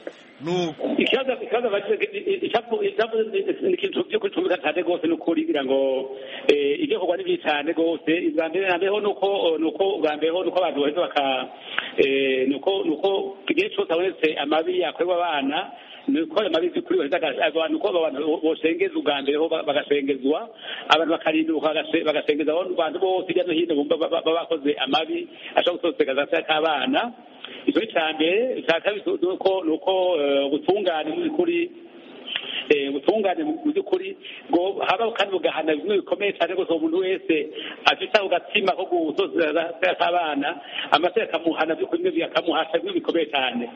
[SPEAKER 7] ikibazo ikibazo ni ikintu cyo kutumika cyane rwose ni ukuri kugira ngo ibyo kugwa ni byinshi cyane rwose ubwa mbere nambeho ni uko ni uko ubwa mbere ho ni uko abantu bahita baka ni uko ni uko igihe cyose habonetse amabi yakorerwa abana ni uko ayo mabi kuri abantu uko abantu bosengeza ubwa mbere ho bagasengezwa abantu bakarinduka bagasengeza abantu bose hirya no hino baba bakoze amabi ashobora gusoseka gatoya k'abana icyo ni cya mbere icya kabiri ni uko gutunganya mu by'ukuri gutunganya mu by'ukuri ngo habaho kandi mugahana bimwe bikomeye cyane rwose umuntu wese afite ako gatsima ko gutozera k'abana amategeko akamuhana by'ukuri bimwe bikamuhasha bimwe bikomeye cyane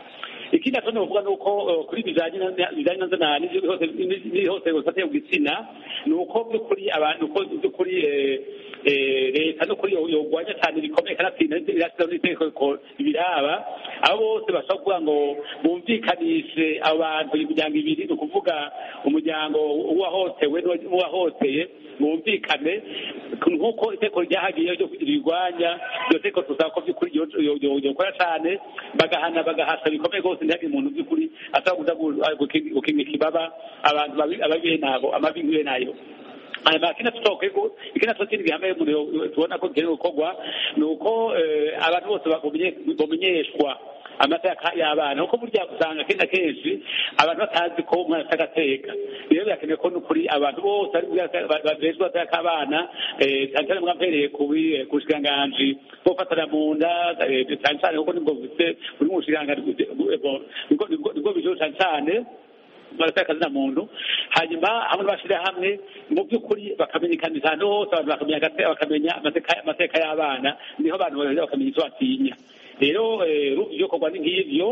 [SPEAKER 7] ikindi atoni bavuga ni uko kuri bijyanye na zana n'ihohoterwa rifatiye ku gitsina ni uko by'ukuri abantu uko by'ukuri leta no kuri yogwanya cyane bikomeye kanatsinda irashyiraho n'itegeko biraba abo bose bashobora kuvuga ngo bumvikanishe abantu imiryango ibiri ni ukuvuga umuryango w'uwahotewe n'uwahoteye bumvikane nk'uko iteko ryahagiyeho ryo rirwanya iryo teko tuzaba ko by'ukuri ryokora cyane bagahana bagahasha bikomeye rwose ntihagire umuntu by'ukuri ashobora gukinga ikibaba abantu ababihe nabo amabi nk'iyo nayo kino tutokego ikina tutindi bihameye muri tubona ko gikenewe gukorwa ni uko abantu bose bamenyeshwa amateka y'abana kuko burya usanga kenshi na kenshi abantu batazi ko umwana afite agateka rero birakenewe ko n'ukuri abantu bose bareshwa agateka k'abana cyane cyane mwabereye ku bushikiranganji bwo gufatana mu nda cyane cyane kuko nibwo bufite buri mu bushikiranganji nibwo bijoro cyane cyane barafite akazi na muntu hanyuma hamwe n'abashyira hamwe mu by'ukuri bakamenyekanisha ahantu hose abantu bakamenya amateka y'abana niho abantu bagenda bakamenya icyo batinya rero urumva ibyo korwa ni nk'ibyo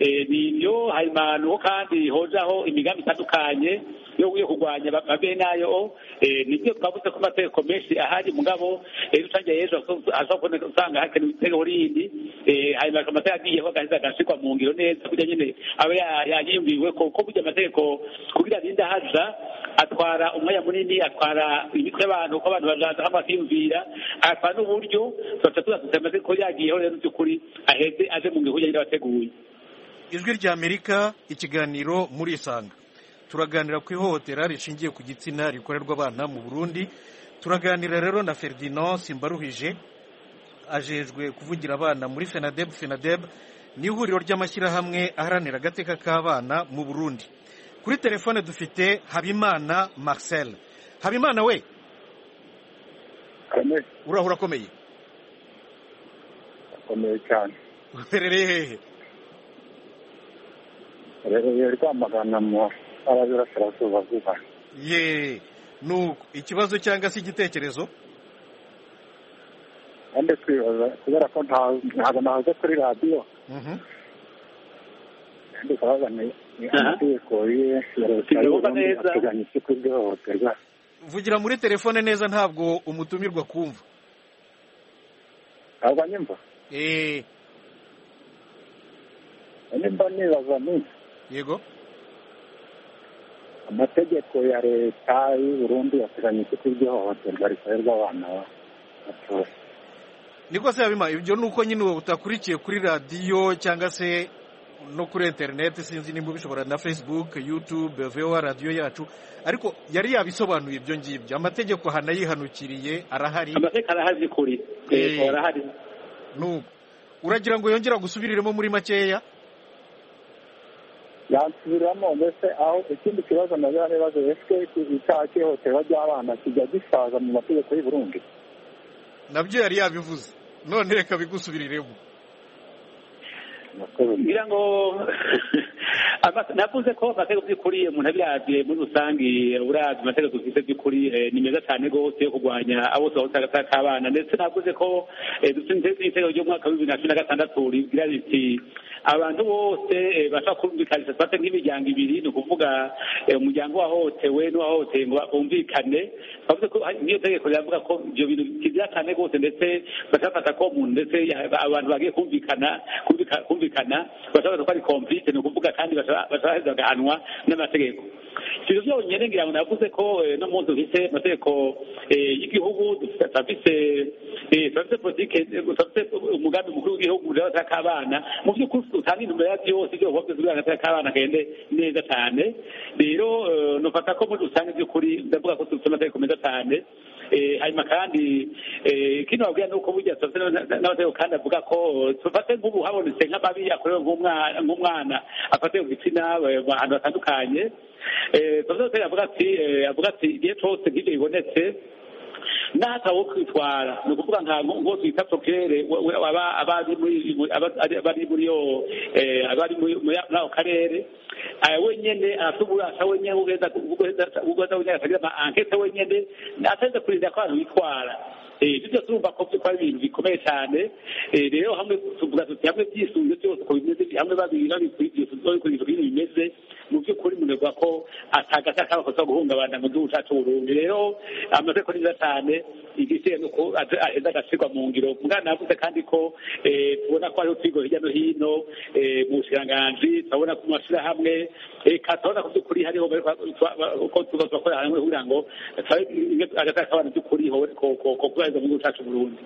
[SPEAKER 7] ni ibyo hanyuma ni uko kandi hojaho imigambi itandukanye yo kurwanya abenayo nibyo twavuze ko amategeko menshi ahari mugabo rusange yejo ashobora kuboneka usanga hakenewe itegeko rindi hanyuma amategeko agiyeho agaheza agashyirwa mu ngiro neza kugira nyine abe yanyiyumviwe kuko burya amategeko kugira arinde haza atwara umwanya munini atwara imitwe y'abantu kuko abantu bajaza hamwe bakiyumvira atwara n'uburyo tugaca tuzasusa amategeko yagiyeho rero by'ukuri aheze aje mu ngiro kugira ngo abateguye
[SPEAKER 1] ijwi ry'amerika ikiganiro muri isanga turaganira ku ihohotera rishingiye ku gitsina rikorerwa abana mu burundi turaganira rero na ferdinand simbaruhije ajejwe kuvugira abana muri fenadeb fenadeb ni ihuriro ry'amashyirahamwe aharanira agateka k'abana mu burundi kuri telefone dufite habimana marcel habimana we urahura akomeye
[SPEAKER 12] akomeye cyane
[SPEAKER 1] uherereye hehe
[SPEAKER 12] uherereye rwamagana mu ntara y'uburasirazuba bw'u
[SPEAKER 1] ye nuko ikibazo cyangwa se igitekerezo
[SPEAKER 12] kandi twibaza kubera ko ntabwo nahaze kuri radiyo kandi turabaza ni amategeko ye ya leta y'uburundi ateganya iki kuri ihohoterwa
[SPEAKER 1] vugira muri telefone neza ntabwo umutumirwa kumva
[SPEAKER 12] ntabwo anyumva
[SPEAKER 1] eee
[SPEAKER 12] nimba nibaza ni
[SPEAKER 1] yego
[SPEAKER 12] amategeko ya leta y'uburundi yateganya iki ihohoterwa rikorerwa abana batoya
[SPEAKER 1] niko se yabima ibyo ni uko nyine utakurikiye kuri radiyo cyangwa se no kuri interineti sinzi nimba ubishobora na fesibuke yutube vewa radiyo yacu ariko yari yabisobanuye ibyo ngibyo amategeko hanayihanukiriye arahari
[SPEAKER 7] amategeko arahari kuri yego arahari
[SPEAKER 1] nuko uragira ngo yongera gusubiriremo muri makeya
[SPEAKER 12] yansubiramo mbese aho ikindi kibazo nagira n'ibibazo esike icyaha cy'ihohoterwa ry'abana kijya gisaza mu mategeko y'u Burundi
[SPEAKER 1] nabyo yari yabivuze none reka bigusubiriremo
[SPEAKER 7] ngira ngo ama- navuze ko amategeko by'ukuri umuntu abirabye muri rusange urabye amategeko dufite by'ukuri eh, ni meza cyane rwose yo kurwanya abo usanga k'abana ndetse navuze ko eh, dufite itegeko ry'umwaka w'ibibiri na cumi na gatandatu rigira riti abantu bose eh, bashobora kumvikanisha twate nk'imiryango ibiri ni ukuvuga eh, umuryango wahohotewe n'uwahohoteye ngo bumvikane bavuze ko hari n'iyo tegeko riravuga ko ibyo bintu kigira cyane rwose ndetse bashafata ko umuntu ndetse ya- abantu bagiye kumvikana kumvika- kumvikana bashobora ko ari komplite ni ukuvuga kandi bashobora bagahanwa n'amategeko ibyo byonyine ngira ngo navuze ko eh, no munsi dufite amategeko eh, y'igihugu dufite turafise, eh, turafise politike eh, turafise umugambi mukuru w'igihugu urabataka k'abana mu by'ukuri utanga intumbero ya byose ibyo bikorwa byose urabataka k'abana kagende neza cyane rero eh, nufata ko muri rusange by'ukuri ndavuga ko dufite amategeko meza cyane Eh, hanyuma kandi eh, kino wabwira ni uko burya turafite n'aba- n'abategeko kandi avuga ko tufate nk'ubu habonetse nk'amabi yakorewe nk'umwana nk'umwana afate ku gitsina eh, ahantu hatandukanye Eh, turafite n'amategeko avuga ati eh, avuga ati igihe cyose nk'ibyo bibonetse n'atawo kwitwara ni ukuvuga nka nko nko twita pokere abari muri aba- ari- abari muri yo eh, abari muri muri ako karere aya wenyene afite uburasa wenyene ugenda ugenda wenyene akagira ama ankete wenyene atageze kurinda ko abantu bitwara Eh, ibyo byose urumva ko byitwa ibintu bikomeye cyane Eh, rero hamwe tuvuga tuti hamwe byisubije byose uko bimeze hamwe babiri babikurikije babikurikije ibintu bimeze mu by'ukuri munegwa ko atagasa kabakosa guhungabana mu gihugu cyacu Burundi rero amategeko ni meza cyane igisiye nuko aheza agashyirwa mu ngiro mwana yavuze kandi ko eh, tubona ko hariho utwigo hirya no hino eh, mu bushiranganji turabona ku mashyirahamwe reka turabona ko by'ukuri hariho bari kwa- ba- uko tuba turakorera hamwe kugira ngo turabe agasaha k'abana by'ukuri hobe ko- ko ko kubahiriza mu gihugu cyacu Burundi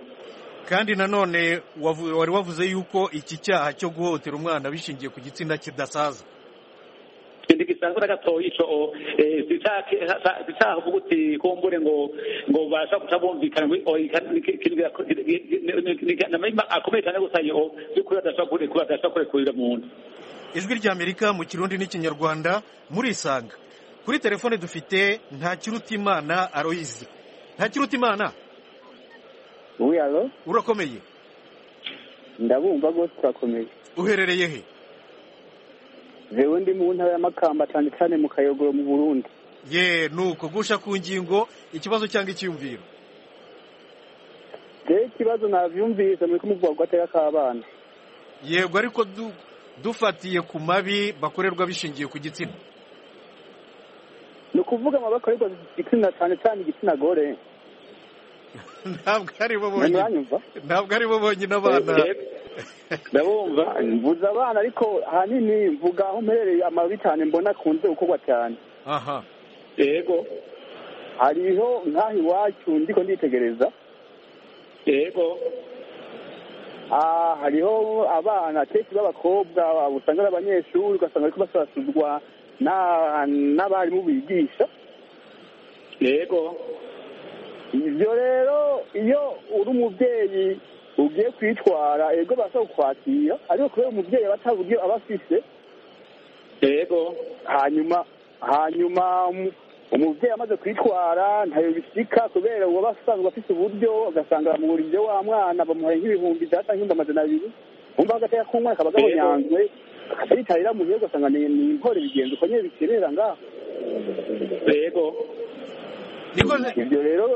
[SPEAKER 1] kandi nanone wavu- wari wavuze yuko iki cyaha cyo guhohotera umwana bishingiye ku gitsina kidasaza
[SPEAKER 7] ikintu gisanzwe na gatoya ico zicavuga uti kumbure ngo ngo basha guca bumvikana ngo oyi, kandi ni ki- kintu gako- ni- ni- ni- ni- namahima akomeye cyane gusa yo by'ukuri adashobora kure- kuba adashobora kurekurira umuntu
[SPEAKER 1] ijwi ry'amerika mu kirundi n'ikinyarwanda murisanga kuri telefone dufite ntakirutimana aroyizi ntakirutimana
[SPEAKER 5] wiyaro
[SPEAKER 1] urakomeye
[SPEAKER 5] ndabumva rwose turakomeye
[SPEAKER 1] uherereye he
[SPEAKER 5] jewe ndi mu ntara y'amakamba cyane cyane mu kayogoro mu burundi
[SPEAKER 1] ye nuko gusha ku ngingo ikibazo cyangwa icyiyumviro
[SPEAKER 5] rero ikibazo navyumvise muri kumuvuga ko atera k'abana
[SPEAKER 1] yego ariko du- dufatiye ku mabi bakorerwa bishingiye ku gitsina
[SPEAKER 5] ni ukuvuga amaboko ariko igitsina cyane cyane igitsina gore
[SPEAKER 1] ntabwo ari bo bonyine ntabwo ari bo bonyine abana
[SPEAKER 5] ndabumva mvuze abana ariko ahanini mvuga aho mperereye amabi cyane mbona akunze gukorwa cyane
[SPEAKER 1] aha
[SPEAKER 7] yego
[SPEAKER 5] hariho nk'aho iwacu ndiko nditegereza
[SPEAKER 7] yego
[SPEAKER 5] Ah, hariho abana kenshi b'abakobwa usanga ari abanyeshuri ugasanga bariko basasurwa na- n'abarimu bigisha
[SPEAKER 7] yego
[SPEAKER 5] ivyo rero iyo uri umuvyeyi ugiye kwitwara ego barasa kukwakira ariko kubera umuvyeyi aba ataburyo aba afise
[SPEAKER 7] yego
[SPEAKER 5] hanyuma hanyuma um- umuvyeyi amaze kwitwara ntayo bishika kubera uwo aba asanzwe afise uburyo ugasanga bamubura ivyo wa mwana bamuhaye nk'ibihumbi ijana canke ibihumbi amajana abiri umva agateka k'umwe akaba gahonyanzwe akayitarira mu gihe ugasanga ni ni intore bigenze uko nyene bikerera ngaho
[SPEAKER 7] yego
[SPEAKER 5] ivyo rero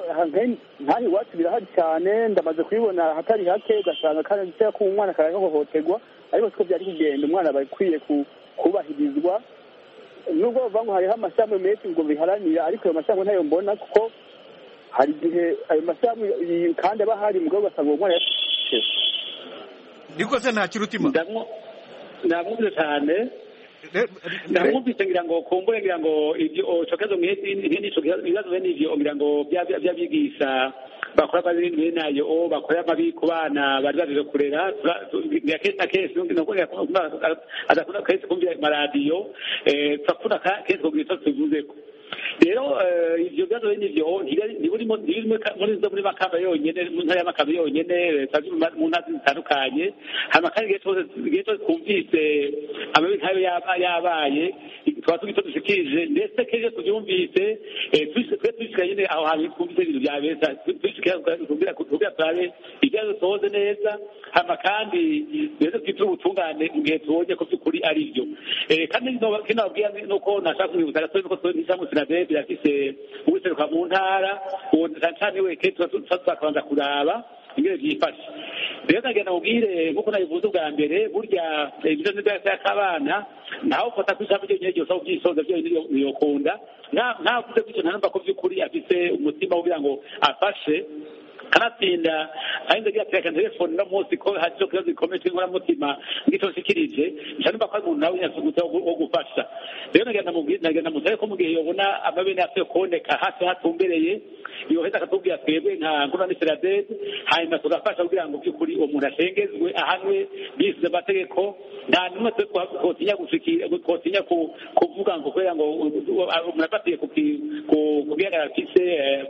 [SPEAKER 5] nkaho iwacu birahari cyane ndamaze kubibona hatari hake ugasanga karateka k'umwana karahohoterwa ariko siko vyari kugenda umwana aba akwiye ku- kubahirizwa nubwo bavuga ngo hariho amashami menshi ngo biharanira ariko ayo mashami ntayo mbona kuko hari igihe ayo mashami y- kandi aba ahari mugabo ugasanga uwo mwana yafashe
[SPEAKER 1] niko se ntakirutima
[SPEAKER 7] ndamwumvise cyane ndamwumvise ngira ngo kumbure ngira ngo ibyo cokezo ibibazo bene ivyo ngira ngo by'abigisha bakora amabi bene nayo o bakora amabi ku bana bari baje kurera tura- tu- ngira kenshi na kenshi nukubwira ko adakunda kenshi kumvira amaradiyo eh, turafuna ka- kenshi kugira icyo tubivuzeko rero ibyo bibazo bene ibyo ntibirimo muri zo muri makamba yonyine mu ntara y'amakamba yonyine leta mu ntara zitandukanye hano kandi igihe cyose igihe cyose twumvise amabi nkayo yaba yabaye tuba tuzi icyo dushikirije ndetse kenshi iyo tubyumvise twe twishikira nyine aho hantu twumvise ibintu bya beza twishikira kugira turabe ibyazo tuhoze neza hano kandi rero twitire ubutungane mu gihe tubonye ko by'ukuri ari byo kandi kino babwira ni uko nashaka kumwibutsa gasore nuko nishamu sinadebe birafise uwiseruka mu ntara uwo ntacane weke tuzabanza kuraba ingene vyifashe rero nagenda mubwire nkuko nabivuze ubwa mbere burya ibyo ni byose akabana naho ufata ku ijambo ryonyine ryose aho ubyisoza byonyine yokunda ntavuze gutyo ntanumva ko by'ukuri afise umutima wo kugira ngo afashe kanatsinda kandi ndagira ati reka telefone uno munsi ko hari icyo kibazo gikomeye cy'inkoramutima ngicyo nshikirije nshobora ko ari umuntu nawe yasugutse wo gufasha rero nagenda mutare ko mu gihe yabona amabene yasuye kuboneka hafi hatumbereye yoheza akatubwira twebwe nka nkuna n'iseradede hanyuma tugafasha kugira ngo by'ukuri uwo muntu ashengezwe ahanwe bisize amategeko nta n'umwe twe twotinya twotinya kuvuga ngo kubera ngo umuntu afatiye ku bihagarara afise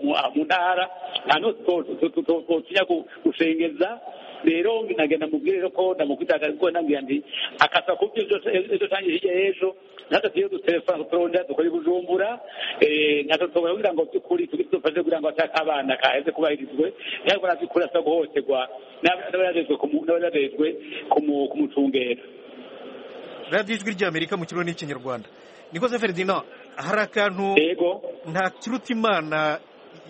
[SPEAKER 7] mu ntara nta n'utwo tutotinya gushengeza rero nagenda mubwire rero ko ndamukwitakariza ko nambwira nti akasa ku byo ejo cyangwa hirya y'ejo natwe tuyo dutelefona turondera dukora ibujumbura natwe tugomba kugira ngo by'ukuri tugire dufashe kugira ngo ashake abana kaheze kubahirizwe ntabwo naby'ukuri asa guhohoterwa n'abarerezwe kumucungera
[SPEAKER 1] radiyo ijwi ry'amerika mu kirundi n'ikinyarwanda nikoze ferdinand hari akantu ntakiruta imana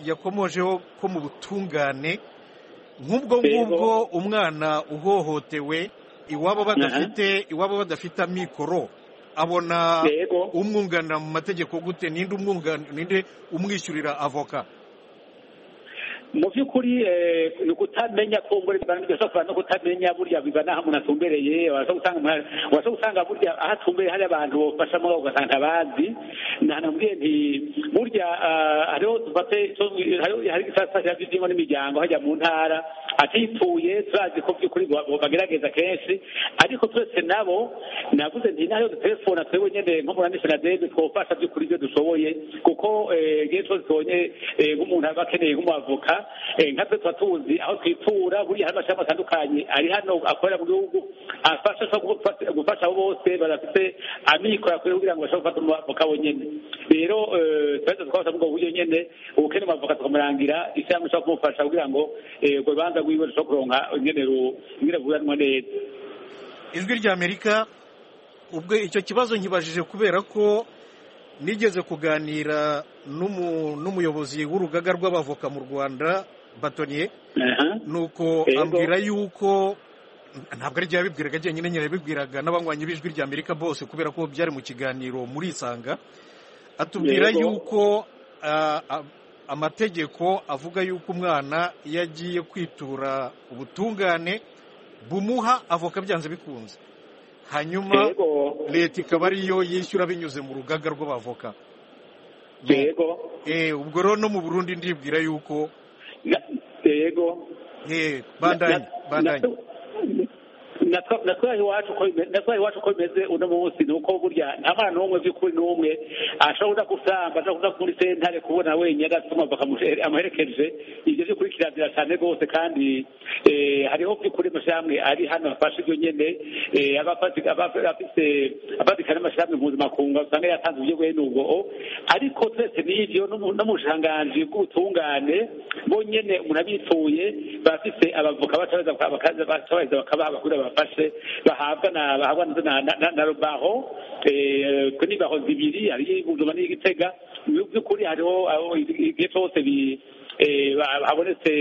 [SPEAKER 1] yakomojeho ko mu butungane nk'ubwo ngubwo umwana uhohotewe iwabo badafite iwabo badafite amikoro abona umwunganira mu mategeko gute ninde ninde umwishyurira avoka
[SPEAKER 7] mu by'ukuri ni ukutamenya ko ngo bishobora no kutamenya burya biba n'aho umuntu atumbereye wabasha gusanga burya aho atumbereye hari abantu bafashamo ugasanga ntabazi ntanambwiye nti burya hariho dufate hari igisasa by'ingo n'imiryango hajya mu ntara atituye turazi ko by'ukuri bagerageza kenshi ariko twese nabo navuze nti n'ayo dutelefona twebwe nyine nko muri anisenadebe twofasha by'ukuri ibyo dushoboye kuko igihe cyose tubonye nk'umuntu aba akeneye nk'umuavoka nkatwe tuba tuzi aho twitura buriya hari amashami atandukanye ari hano akorera mu gihugu afasha gufasha abo bose badafite amikoro akorera kugira ngo bashobore gufata umwavoka bonyine rero twahita twabasha ubwo buryo nyine ubukeneye umwavoka tukamurangira ishyirahamwe rishobora kumufasha kugira ngo urwo rubanza rwiwe rushobore kuronka ingene ruburanwa neza
[SPEAKER 1] ijwi ry'amerika ubwo icyo kibazo nkibajije kubera ko nigeze kuganira n'umuyobozi w'urugaga rw'abavoka mu rwanda batoniye nuko ambwira yuko ntabwo ari igihe yabibwiraga agiye nyine yabibwiraga n'abanywanyi b'ijwi rya amerika bose kubera ko byari mu kiganiro muri isanga atubwira yuko amategeko avuga yuko umwana iyo agiye kwitura ubutungane bumuha avoka byanze bikunze hanyuma leta ikaba ariyo yishyura binyuze mu rugaga rw'abavoka ubwo rero no mu burundi ndibwira yuko
[SPEAKER 7] yego
[SPEAKER 1] bandanye bandanye
[SPEAKER 7] natwaye iwacu uko bimeze uno munsi ni uko burya nta mwana n'umwe by'ukuri n'umwe ashobora gusamba ashobora kuza kuri sentare kubona wenyine asoma amuherekeje ibyo by'ukurikiranira cyane rwose kandi hariho by'ukuri amashyirahamwe ari hano afashe ibyo nyine abafatika n'amashyirahamwe mpuzamakungu usanga yatanze uburyo bwe n'ubwo ariko twese n'ibyo no mu bushanganzi bw'ubutungane bonyine umuntu abituye bafite abavoka batabariza bakabaha abakuru bafashe bahabwa na bahabwa na rubaho ku nibaho zibiri hariyo ibuguma n'igitega mu by'ukuri hariho igihe cyose habonetse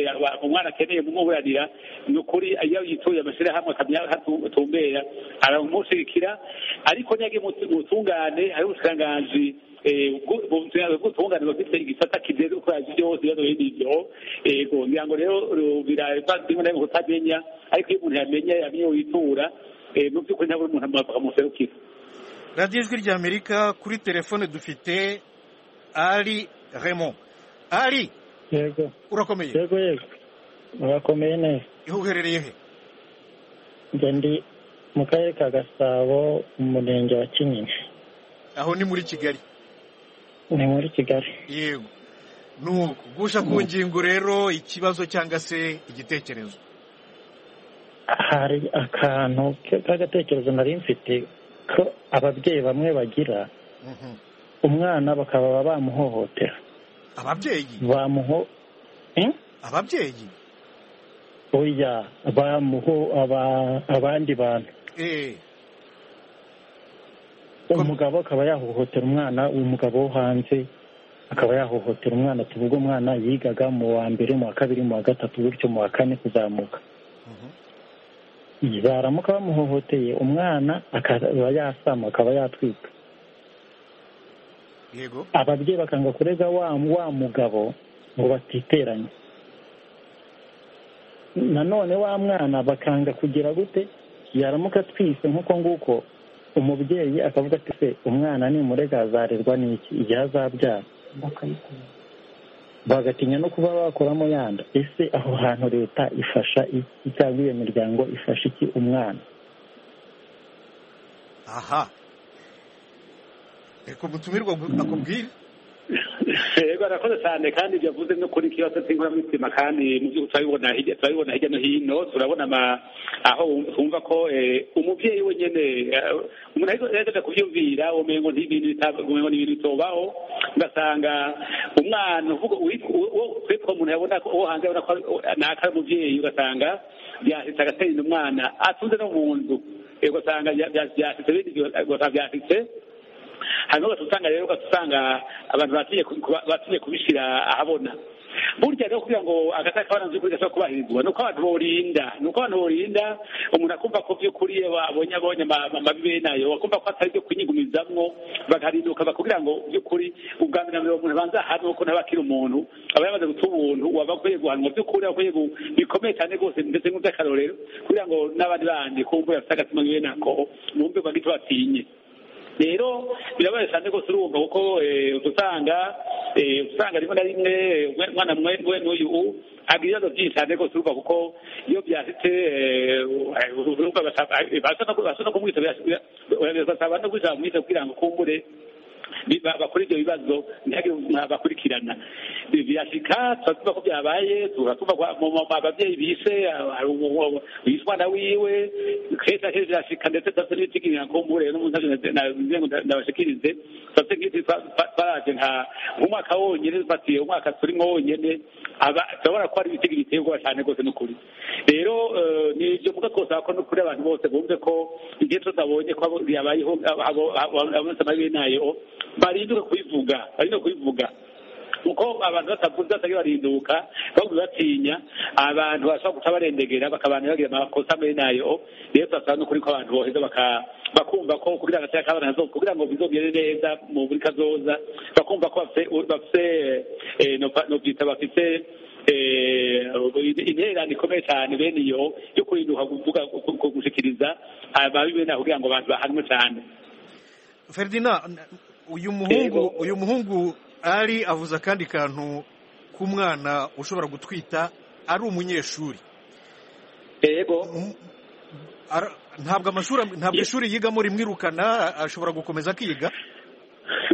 [SPEAKER 7] umwana akeneye kumuburanira ni ukuri iyo yituye amashyirahamwe akamenya aho atumbera aramushigikira ariko ntiyagiye mu tungane hariho ubushikiranganji ubutungane bufite igisata kijejwe gukora byose ibibazo bindi byo yego ngira ngo rero birarimwe na rimwe kutamenya ariko iyo umuntu yamenya yamenye witura mu by'ukuri ntabwo umuntu amwapfa akamuserukira
[SPEAKER 1] radiyo ijwi rya amerika kuri telefone dufite ari remo ari
[SPEAKER 13] yego
[SPEAKER 1] urakomeye
[SPEAKER 13] yego yego urakomeye neza
[SPEAKER 1] uherereye he
[SPEAKER 13] njye ndi mu karere ka gasabo mu murenge wa kinyinya
[SPEAKER 1] aho ni muri kigali
[SPEAKER 13] ni muri kigali
[SPEAKER 1] yego ni uko guca ku ngingo rero ikibazo cyangwa se igitekerezo
[SPEAKER 13] hari akantu ke- k'agatekerezo nari mfite ko ababyeyi bamwe bagira umwana bakaba bamuhohotera
[SPEAKER 1] ababyeyi
[SPEAKER 13] bamuho Eh?
[SPEAKER 1] ababyeyi
[SPEAKER 13] oya bamuho aba- abandi bantu
[SPEAKER 1] eh
[SPEAKER 13] umugabo akaba yahohotera umwana umugabo wo hanze akaba yahohotera umwana tuvuge umwana yigaga mu wa mbere mu wa kabiri mu wa gatatu bityo mu wa kane kuzamuka baramuka bamuhohoteye umwana akaba yasama akaba yatwika
[SPEAKER 1] yego
[SPEAKER 13] ababyeyi bakanga kurega wa wa mugabo ngo batiteranye nanone wa mwana bakanga kugira gute yaramuka atwise nk'uko nguko umubyeyi akavuga ati se umwana nimurega azarerwa n'iki igihe azabyara bagatinya no kuba bakoramo yanda ese aho hantu leta ifasha iki cyangwa iyo miryango ifasha iki umwana
[SPEAKER 1] aha reka umutumirwa agu- akubwire
[SPEAKER 7] yego arakoze cyane kandi ibyo avuze no kuri kibazo cy'inguramitima kandi mu by'ukuri turabibona hirya turabibona hirya no hino turabona ama- aho twumva ko eh, umubyeyi wenyine eh, umuntu ariko yaje kubyumvira umengo n'ibintu bitab- umengo n'ibintu bitobaho ugasanga umwana uvuga uwitwa- uwo uwo- twitwa umuntu yabona ko uwo hanze yabona ko ari- ni akari umubyeyi ugasanga byahita agatera umwana atunze no mu nzu Eh, ugasanga bya- bya- byasitse bindi gihe, eh, ugasanga byasitse hanyuma ugasanga rero ugasanga abantu batumye kubi- batumye kubishyira ahabona burya rero kugira ngo agataka kabana mu by'ukuri gashobora kubahirizwa ni uko abantu borinda ni uko abantu borinda umuntu akumva ko by'ukuri iyo abonye abonye ama- ama- amabi bene ayo akumva ko atari ibyo kunyigumizamwo bagahinduka ba- kugira ngo by'ukuri ubwa mbere na mbere umuntu abanza ahanwe kuko ntaba akiri umuntu aba yamaze guta ubuntu waba akwiye guhanwa by'ukuri aba akwiye gu- bikomeye cyane rwose ndetse nk'iby'akarorero kugira ngo n'abandi bandi kumva bafite agatima bene ako bumve bagito batinye rero birabaye cyane rwose urumva kuko eh, usanga eh, usanga rimwe na rimwe eh, umwana mwe we n'uyu u- agira ibibazo byinshi cyane rwose urumva kuko iyo byasitse eh, eh, urumva basa- eh, basa no ku- basa no kumwita bira- bira- bira- basaba no kujya kumwita kugira ngo kumbure bi- ba- bakora ibyo bibazo ntihagire bakurikirana birashika turatumva ko byabaye turatumva ko mu- mu- ababyeyi bise ah, hari umu- umu- bise umwana wiwe kenshi na kenshi birashika ndetse tuba n'ibitigira kumbure n'umuntu nagira ngo nda- ndabashikirize tuba nk'iki twa- twa- twaraje nka nk'umwaka wonyine dufatiye umwaka turimo wonyene aba turabona ko hari ibitego biterwa cyane rwose n'ukuri rero eh, ni ibyo mvuga kose ako ni ukuri abantu bose bumve ko igihe cyose babonye ko abo- yabayeho abo- abo- abo- abonetse amabi nayo barinduka kubivuga barinduka kubivuga kuko abantu batavuze batagira barinduka ahubwo batinya abantu bashobora guca barendegera bakabana bagira amakosa muri nayo rero turasaba no kuri ko abantu boheza baka- bakumva ko kugira ngo agatera kabana zo kugira ngo bizogere neza mu buri kazoza bakumva ko bafite bafite eh, no- nobyita bafite eh, intererano ikomeye cyane bene iyo yo kurinduka kuvuga ku- ku- gushikiriza ababi bene aho kugira ngo abantu bahanwe cyane
[SPEAKER 1] feridina n- uyu muhungu uyu muhungu ari avuze akandi kantu k'umwana ushobora gutwita ari umunyeshuri
[SPEAKER 7] yego
[SPEAKER 1] ntabwo amashuri am- ntabwo ishuri yigamo rimwirukana ashobora gukomeza akiga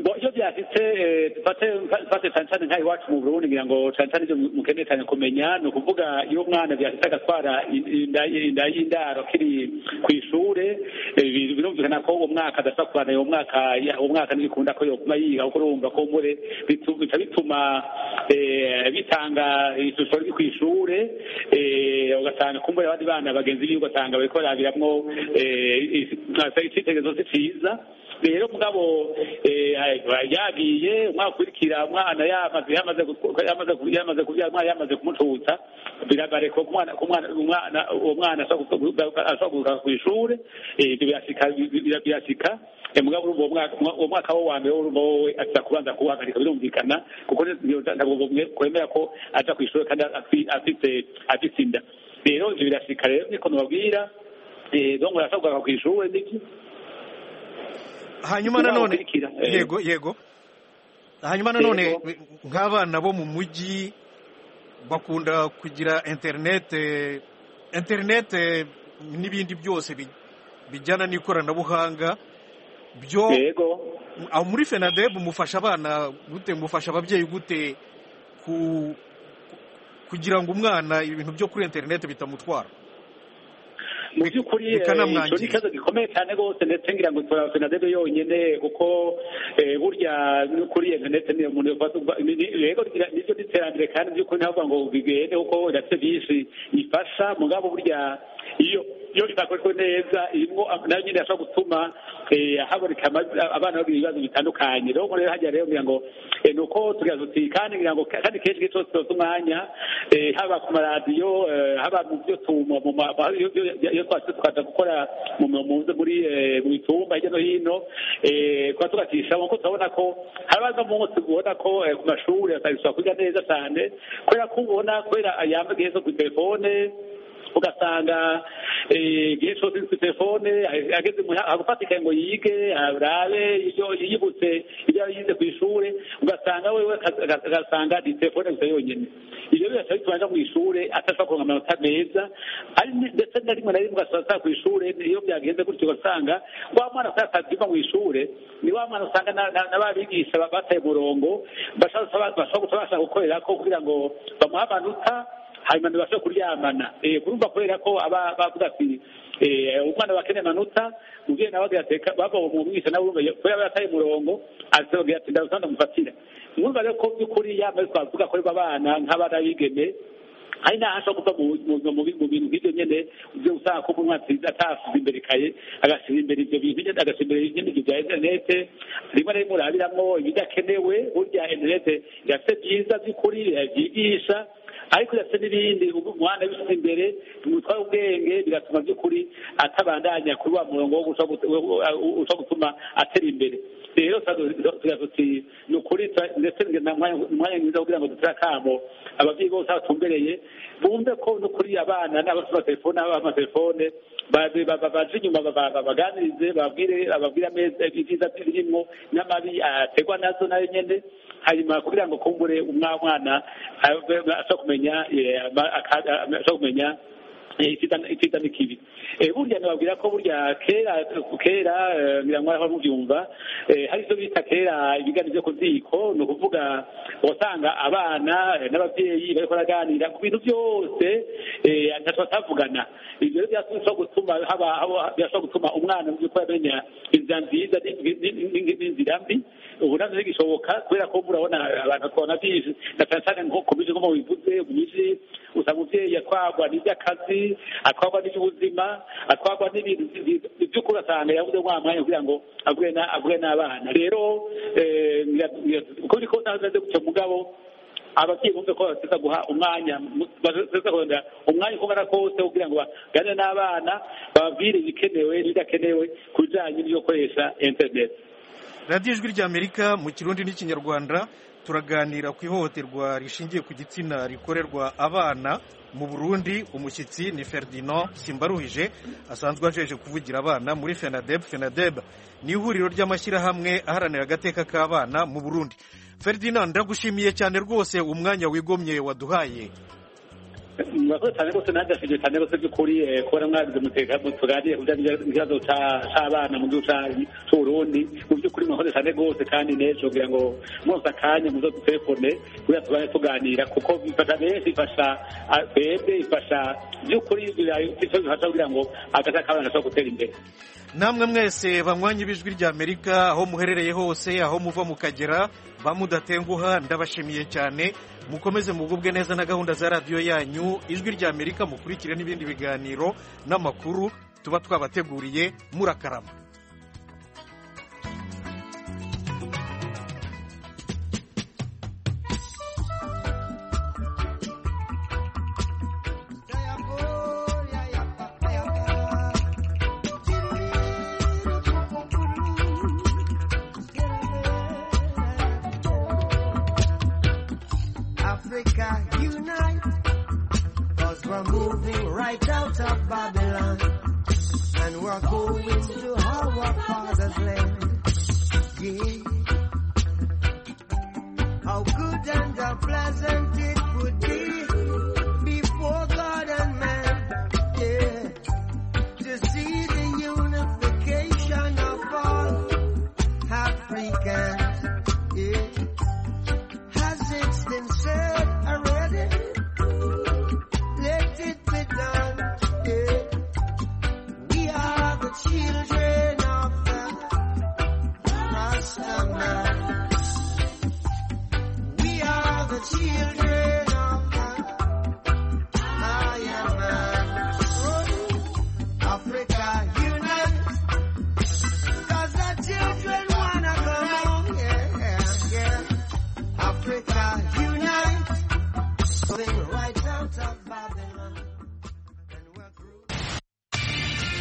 [SPEAKER 7] Bo, iyo byasitse eh, dufate dufate cyane cyane nk'aha iwacu mu Burundi ngira ngo cyane cyane ibyo mukeneye cyane kumenya ni ukuvuga iyo umwana byasitse agatwara in- inda- inda y'indaro akiri ku ishure eh, bi- birumvikana ko uwo mwaka adashobora kubana uwo mwaka ya- uwo mwaka ntibikunda ko yoguma yiga kuko urumva ko mure bitu- bica bituma eh, bitanga ishusho riri ku ishure eh, ugasanga kumbura abandi bana bagenzi biwe ugasanga bariko barabiramwo eh, i- i- icyitegerezo si ciza rero mugabo eh, yagiye umwaka ukurikira umwana yamaze yamaze gu- yamaze gu- yamaze kubyara umwana yamaze kumututsa birabare ko umwana ko umwana umwana uwo mwana ashobora kuza ku ishuri eh, ibyo birashika bi- bi- birashika Eh, mugabo urumva uwo mwaka umwa- uwo mwaka we wa mbere urumva wowe aza kubanza kuwuhagarika birumvikana kuko n'iyo- ntabwo mwe- kwemera ko aja ku ishuri kandi afi- afite afite inda rero ibyo birashika rero niko nubabwira eh, donc urashobora kugaruka ku ishuri n'iki
[SPEAKER 1] hanyuma nanone
[SPEAKER 7] Ukurikira, eh.
[SPEAKER 1] yego yego hanyuma nanone nk'abana bo mu mujyi bakunda kugira interinete interinete n'ibindi byose bi- bijyana n'ikoranabuhanga byo aho muri fenadeb mufasha abana gute mufasha ababyeyi gute ku kugira ngo umwana ibintu byo kuri interineti bitamutwara
[SPEAKER 7] mu by'ukuri eh,
[SPEAKER 1] bikanamwangira.
[SPEAKER 7] icyo ni ikibazo gikomeye cyane rwose ndetse ngira ngo tora fenadebe yonyine kuko eh, burya no kuri interineti ni umuntu yafata ubwa- ni- ni- rero gira- niryo n'iterambere kandi mu by'ukuri ntabwo ngo bigende kuko ndetse byinshi ifasha mugabo burya iyo iyo itakoreshwa neza irimo nayo nyine yashobora gutuma eh, haboneka ama- abana bagira ibibazo bitandukanye rero ubwo rero hajya rero ngira ngo eh, ni uko tugira tuti kandi ngira ngo kandi kenshi igihe cyose tuba umwanya eh, haba ku maradiyo eh, haba mu byo tuma mu ma- ma- iyo- iyo- iyo twatse tukaza gukora mu mu- mu- muri eh, mu bitumba hirya no hino eh, tuba tugacisha kuko turabona ko habaza umunsi ubona ko eh, ku mashuri atagishobora kwiga neza cyane kubera ko ubona kubera ayamba gihe zo ku telefone ugasanga eh, igihe cyose uri kuri telefone eh, ageze mu- agufatika ngo yige arabe ibyo yibutse ibyo yize ku ishuri ugasanga wewe akazi- aga- agasanga ni telefone gusa yonyine ibyo bigaca bituma ajya mu ishuri atashobora kuronka amanota meza ari ni- ndetse na rimwe na rimwe ugasanga atari ku ishuri iyo byagenze gutyo ugasanga wa mwana usanga atazima mu ishuri ni wa mwana usanga na- na na ba bigisha ba- bataye umurongo bashaka bashaka guca bashaka gukorera ko kugira ngo bamuhe amanota hanyuma ntibashe kuryamana Eh, kurumva kubera ko aba bavuga ati eh, umwana wakeneye amanota umubyeyi nawe agira ati "Reka bava mu mwisha nawe urumva kubera yarataye umurongo aza agira ati ndaza ndamufatira mwumva rero ko by'ukuri yambaye twavuga ko abana nk'abana b'igeme hari n'aho ashobora kuva mu- mu- mu mu bintu nk'ibyo nyine ibyo usanga ko umwana atsinze- atasize imbere ikaye agasiba imbere ibyo bintu nyine agasiba imbere nyine ibyo bya interinete rimwe na rimwe urabiramo ibidakenewe burya interinete irafite byiza by'ukuri irabyigisha ariko irafite n'ibindi ubu umwana bisize imbere bimutwara ubwenge bigatuma by'ukuri atabandanya kuri wa murongo wo gushaka gut- wo- wo- wo- ushaka gutuma atera imbere rero turazutse ni ukuri tura- ndetse ni na mwanya umwanya mwiza wo kugira ngo dutere akamo ababyeyi bose batumbereye bumve ko no kuri abana n'abafite amatelefone n'ababa amatelefone ba- ba- ba- baje inyuma ba- ba- ba- baganirize bababwire bababwire ameza ibyiza birimo n'amabi aterwa nazo nayo nyine hanyuma kugira ngo kumbure umwana mwana abe- ashobora kumenya eh, ama- aka- ama- ashobora kumenya eh, icyiza- icyiza n'ikibi Eh, burya nababwira ko burya kera kera eh, ngira ngo aho mubyumva eh, hari icyo bita kera ibiganiro byo ku ziko ni ukuvuga wasanga abana eh, n'ababyeyi bariko baraganira ku bintu byose eh, ntacyo batavugana ibyo rero byashobora gutuma haba- haba- birashobora gutuma umwana mu by'ukuri amenya inzira nziza ni- ni- ni- n'inzira mbi ubu nabyo bigishoboka kubera ko urabona abantu tubona byinshi na cyane cyane nko ku miji nko mu bivuze mu miji usanga umubyeyi atwagwa n'iby'akazi atwagwa n'iby'ubuzima atwagwa n'ibintu by'ukuri asanga yabuze wa mwanya kugira ngo avuge na- avuge n'abana rero eh, ngira- ngira- uko biri kose ahagaze gutyo mugabo ababyeyi bumve ko bateza guha umwanya bateza guha umwanya uko ungana kose kugira ngo baganire n'abana bababwire ibikenewe n'ibidakenewe ku bijyanye n'ibyo gukoresha interineti
[SPEAKER 1] radiyo ijwi ry'amerika mu kirundi n'ikinyarwanda turaganira ku ihohoterwa rishingiye ku gitsina rikorerwa abana mu burundi umushyitsi ni ferdinand simbaruhije asanzwe ajeje kuvugira abana muri fenadeb fenadeb ni ihuriro ry'amashyirahamwe aharanira agateka k'abana mu burundi ferdinand ndagushimiye cyane rwose umwanya wigomye waduhaye
[SPEAKER 7] murakoze cyane rwose nanjye ashimye cyane rwose by'ukuri eh, kubona mwabize muteka mutuganiye ku bijyanye n'ikibazo cya- cy'abana mu gihugu cya- cy'uburundi mu by'ukuri murakoze cyane rwose kandi n'ejo kugira ngo mwose akanya muze dutelefone kugira tubane tuganira kuko bifasha benshi ifasha ah, twebwe ifasha by'ukuri birayo icyo bifasha kugira ngo agace k'abana gashobora gutera imbere
[SPEAKER 1] namwe mwese banywanyi b'ijwi ry'amerika aho muherereye hose aho muva mukagera ba mudatenguha ndabashimiye cyane mukomeze mugubwe neza na gahunda za radiyo yanyu ijwi ry'amerika mukurikire n'ibindi biganiro n'amakuru tuba twabateguriye murakarama
[SPEAKER 14] Africa unite, cause we're moving right out of Babylon, and we're going to our father's land. Yeah. How good and how pleasant it would be before God and man, yeah, to see the unification of all
[SPEAKER 12] children.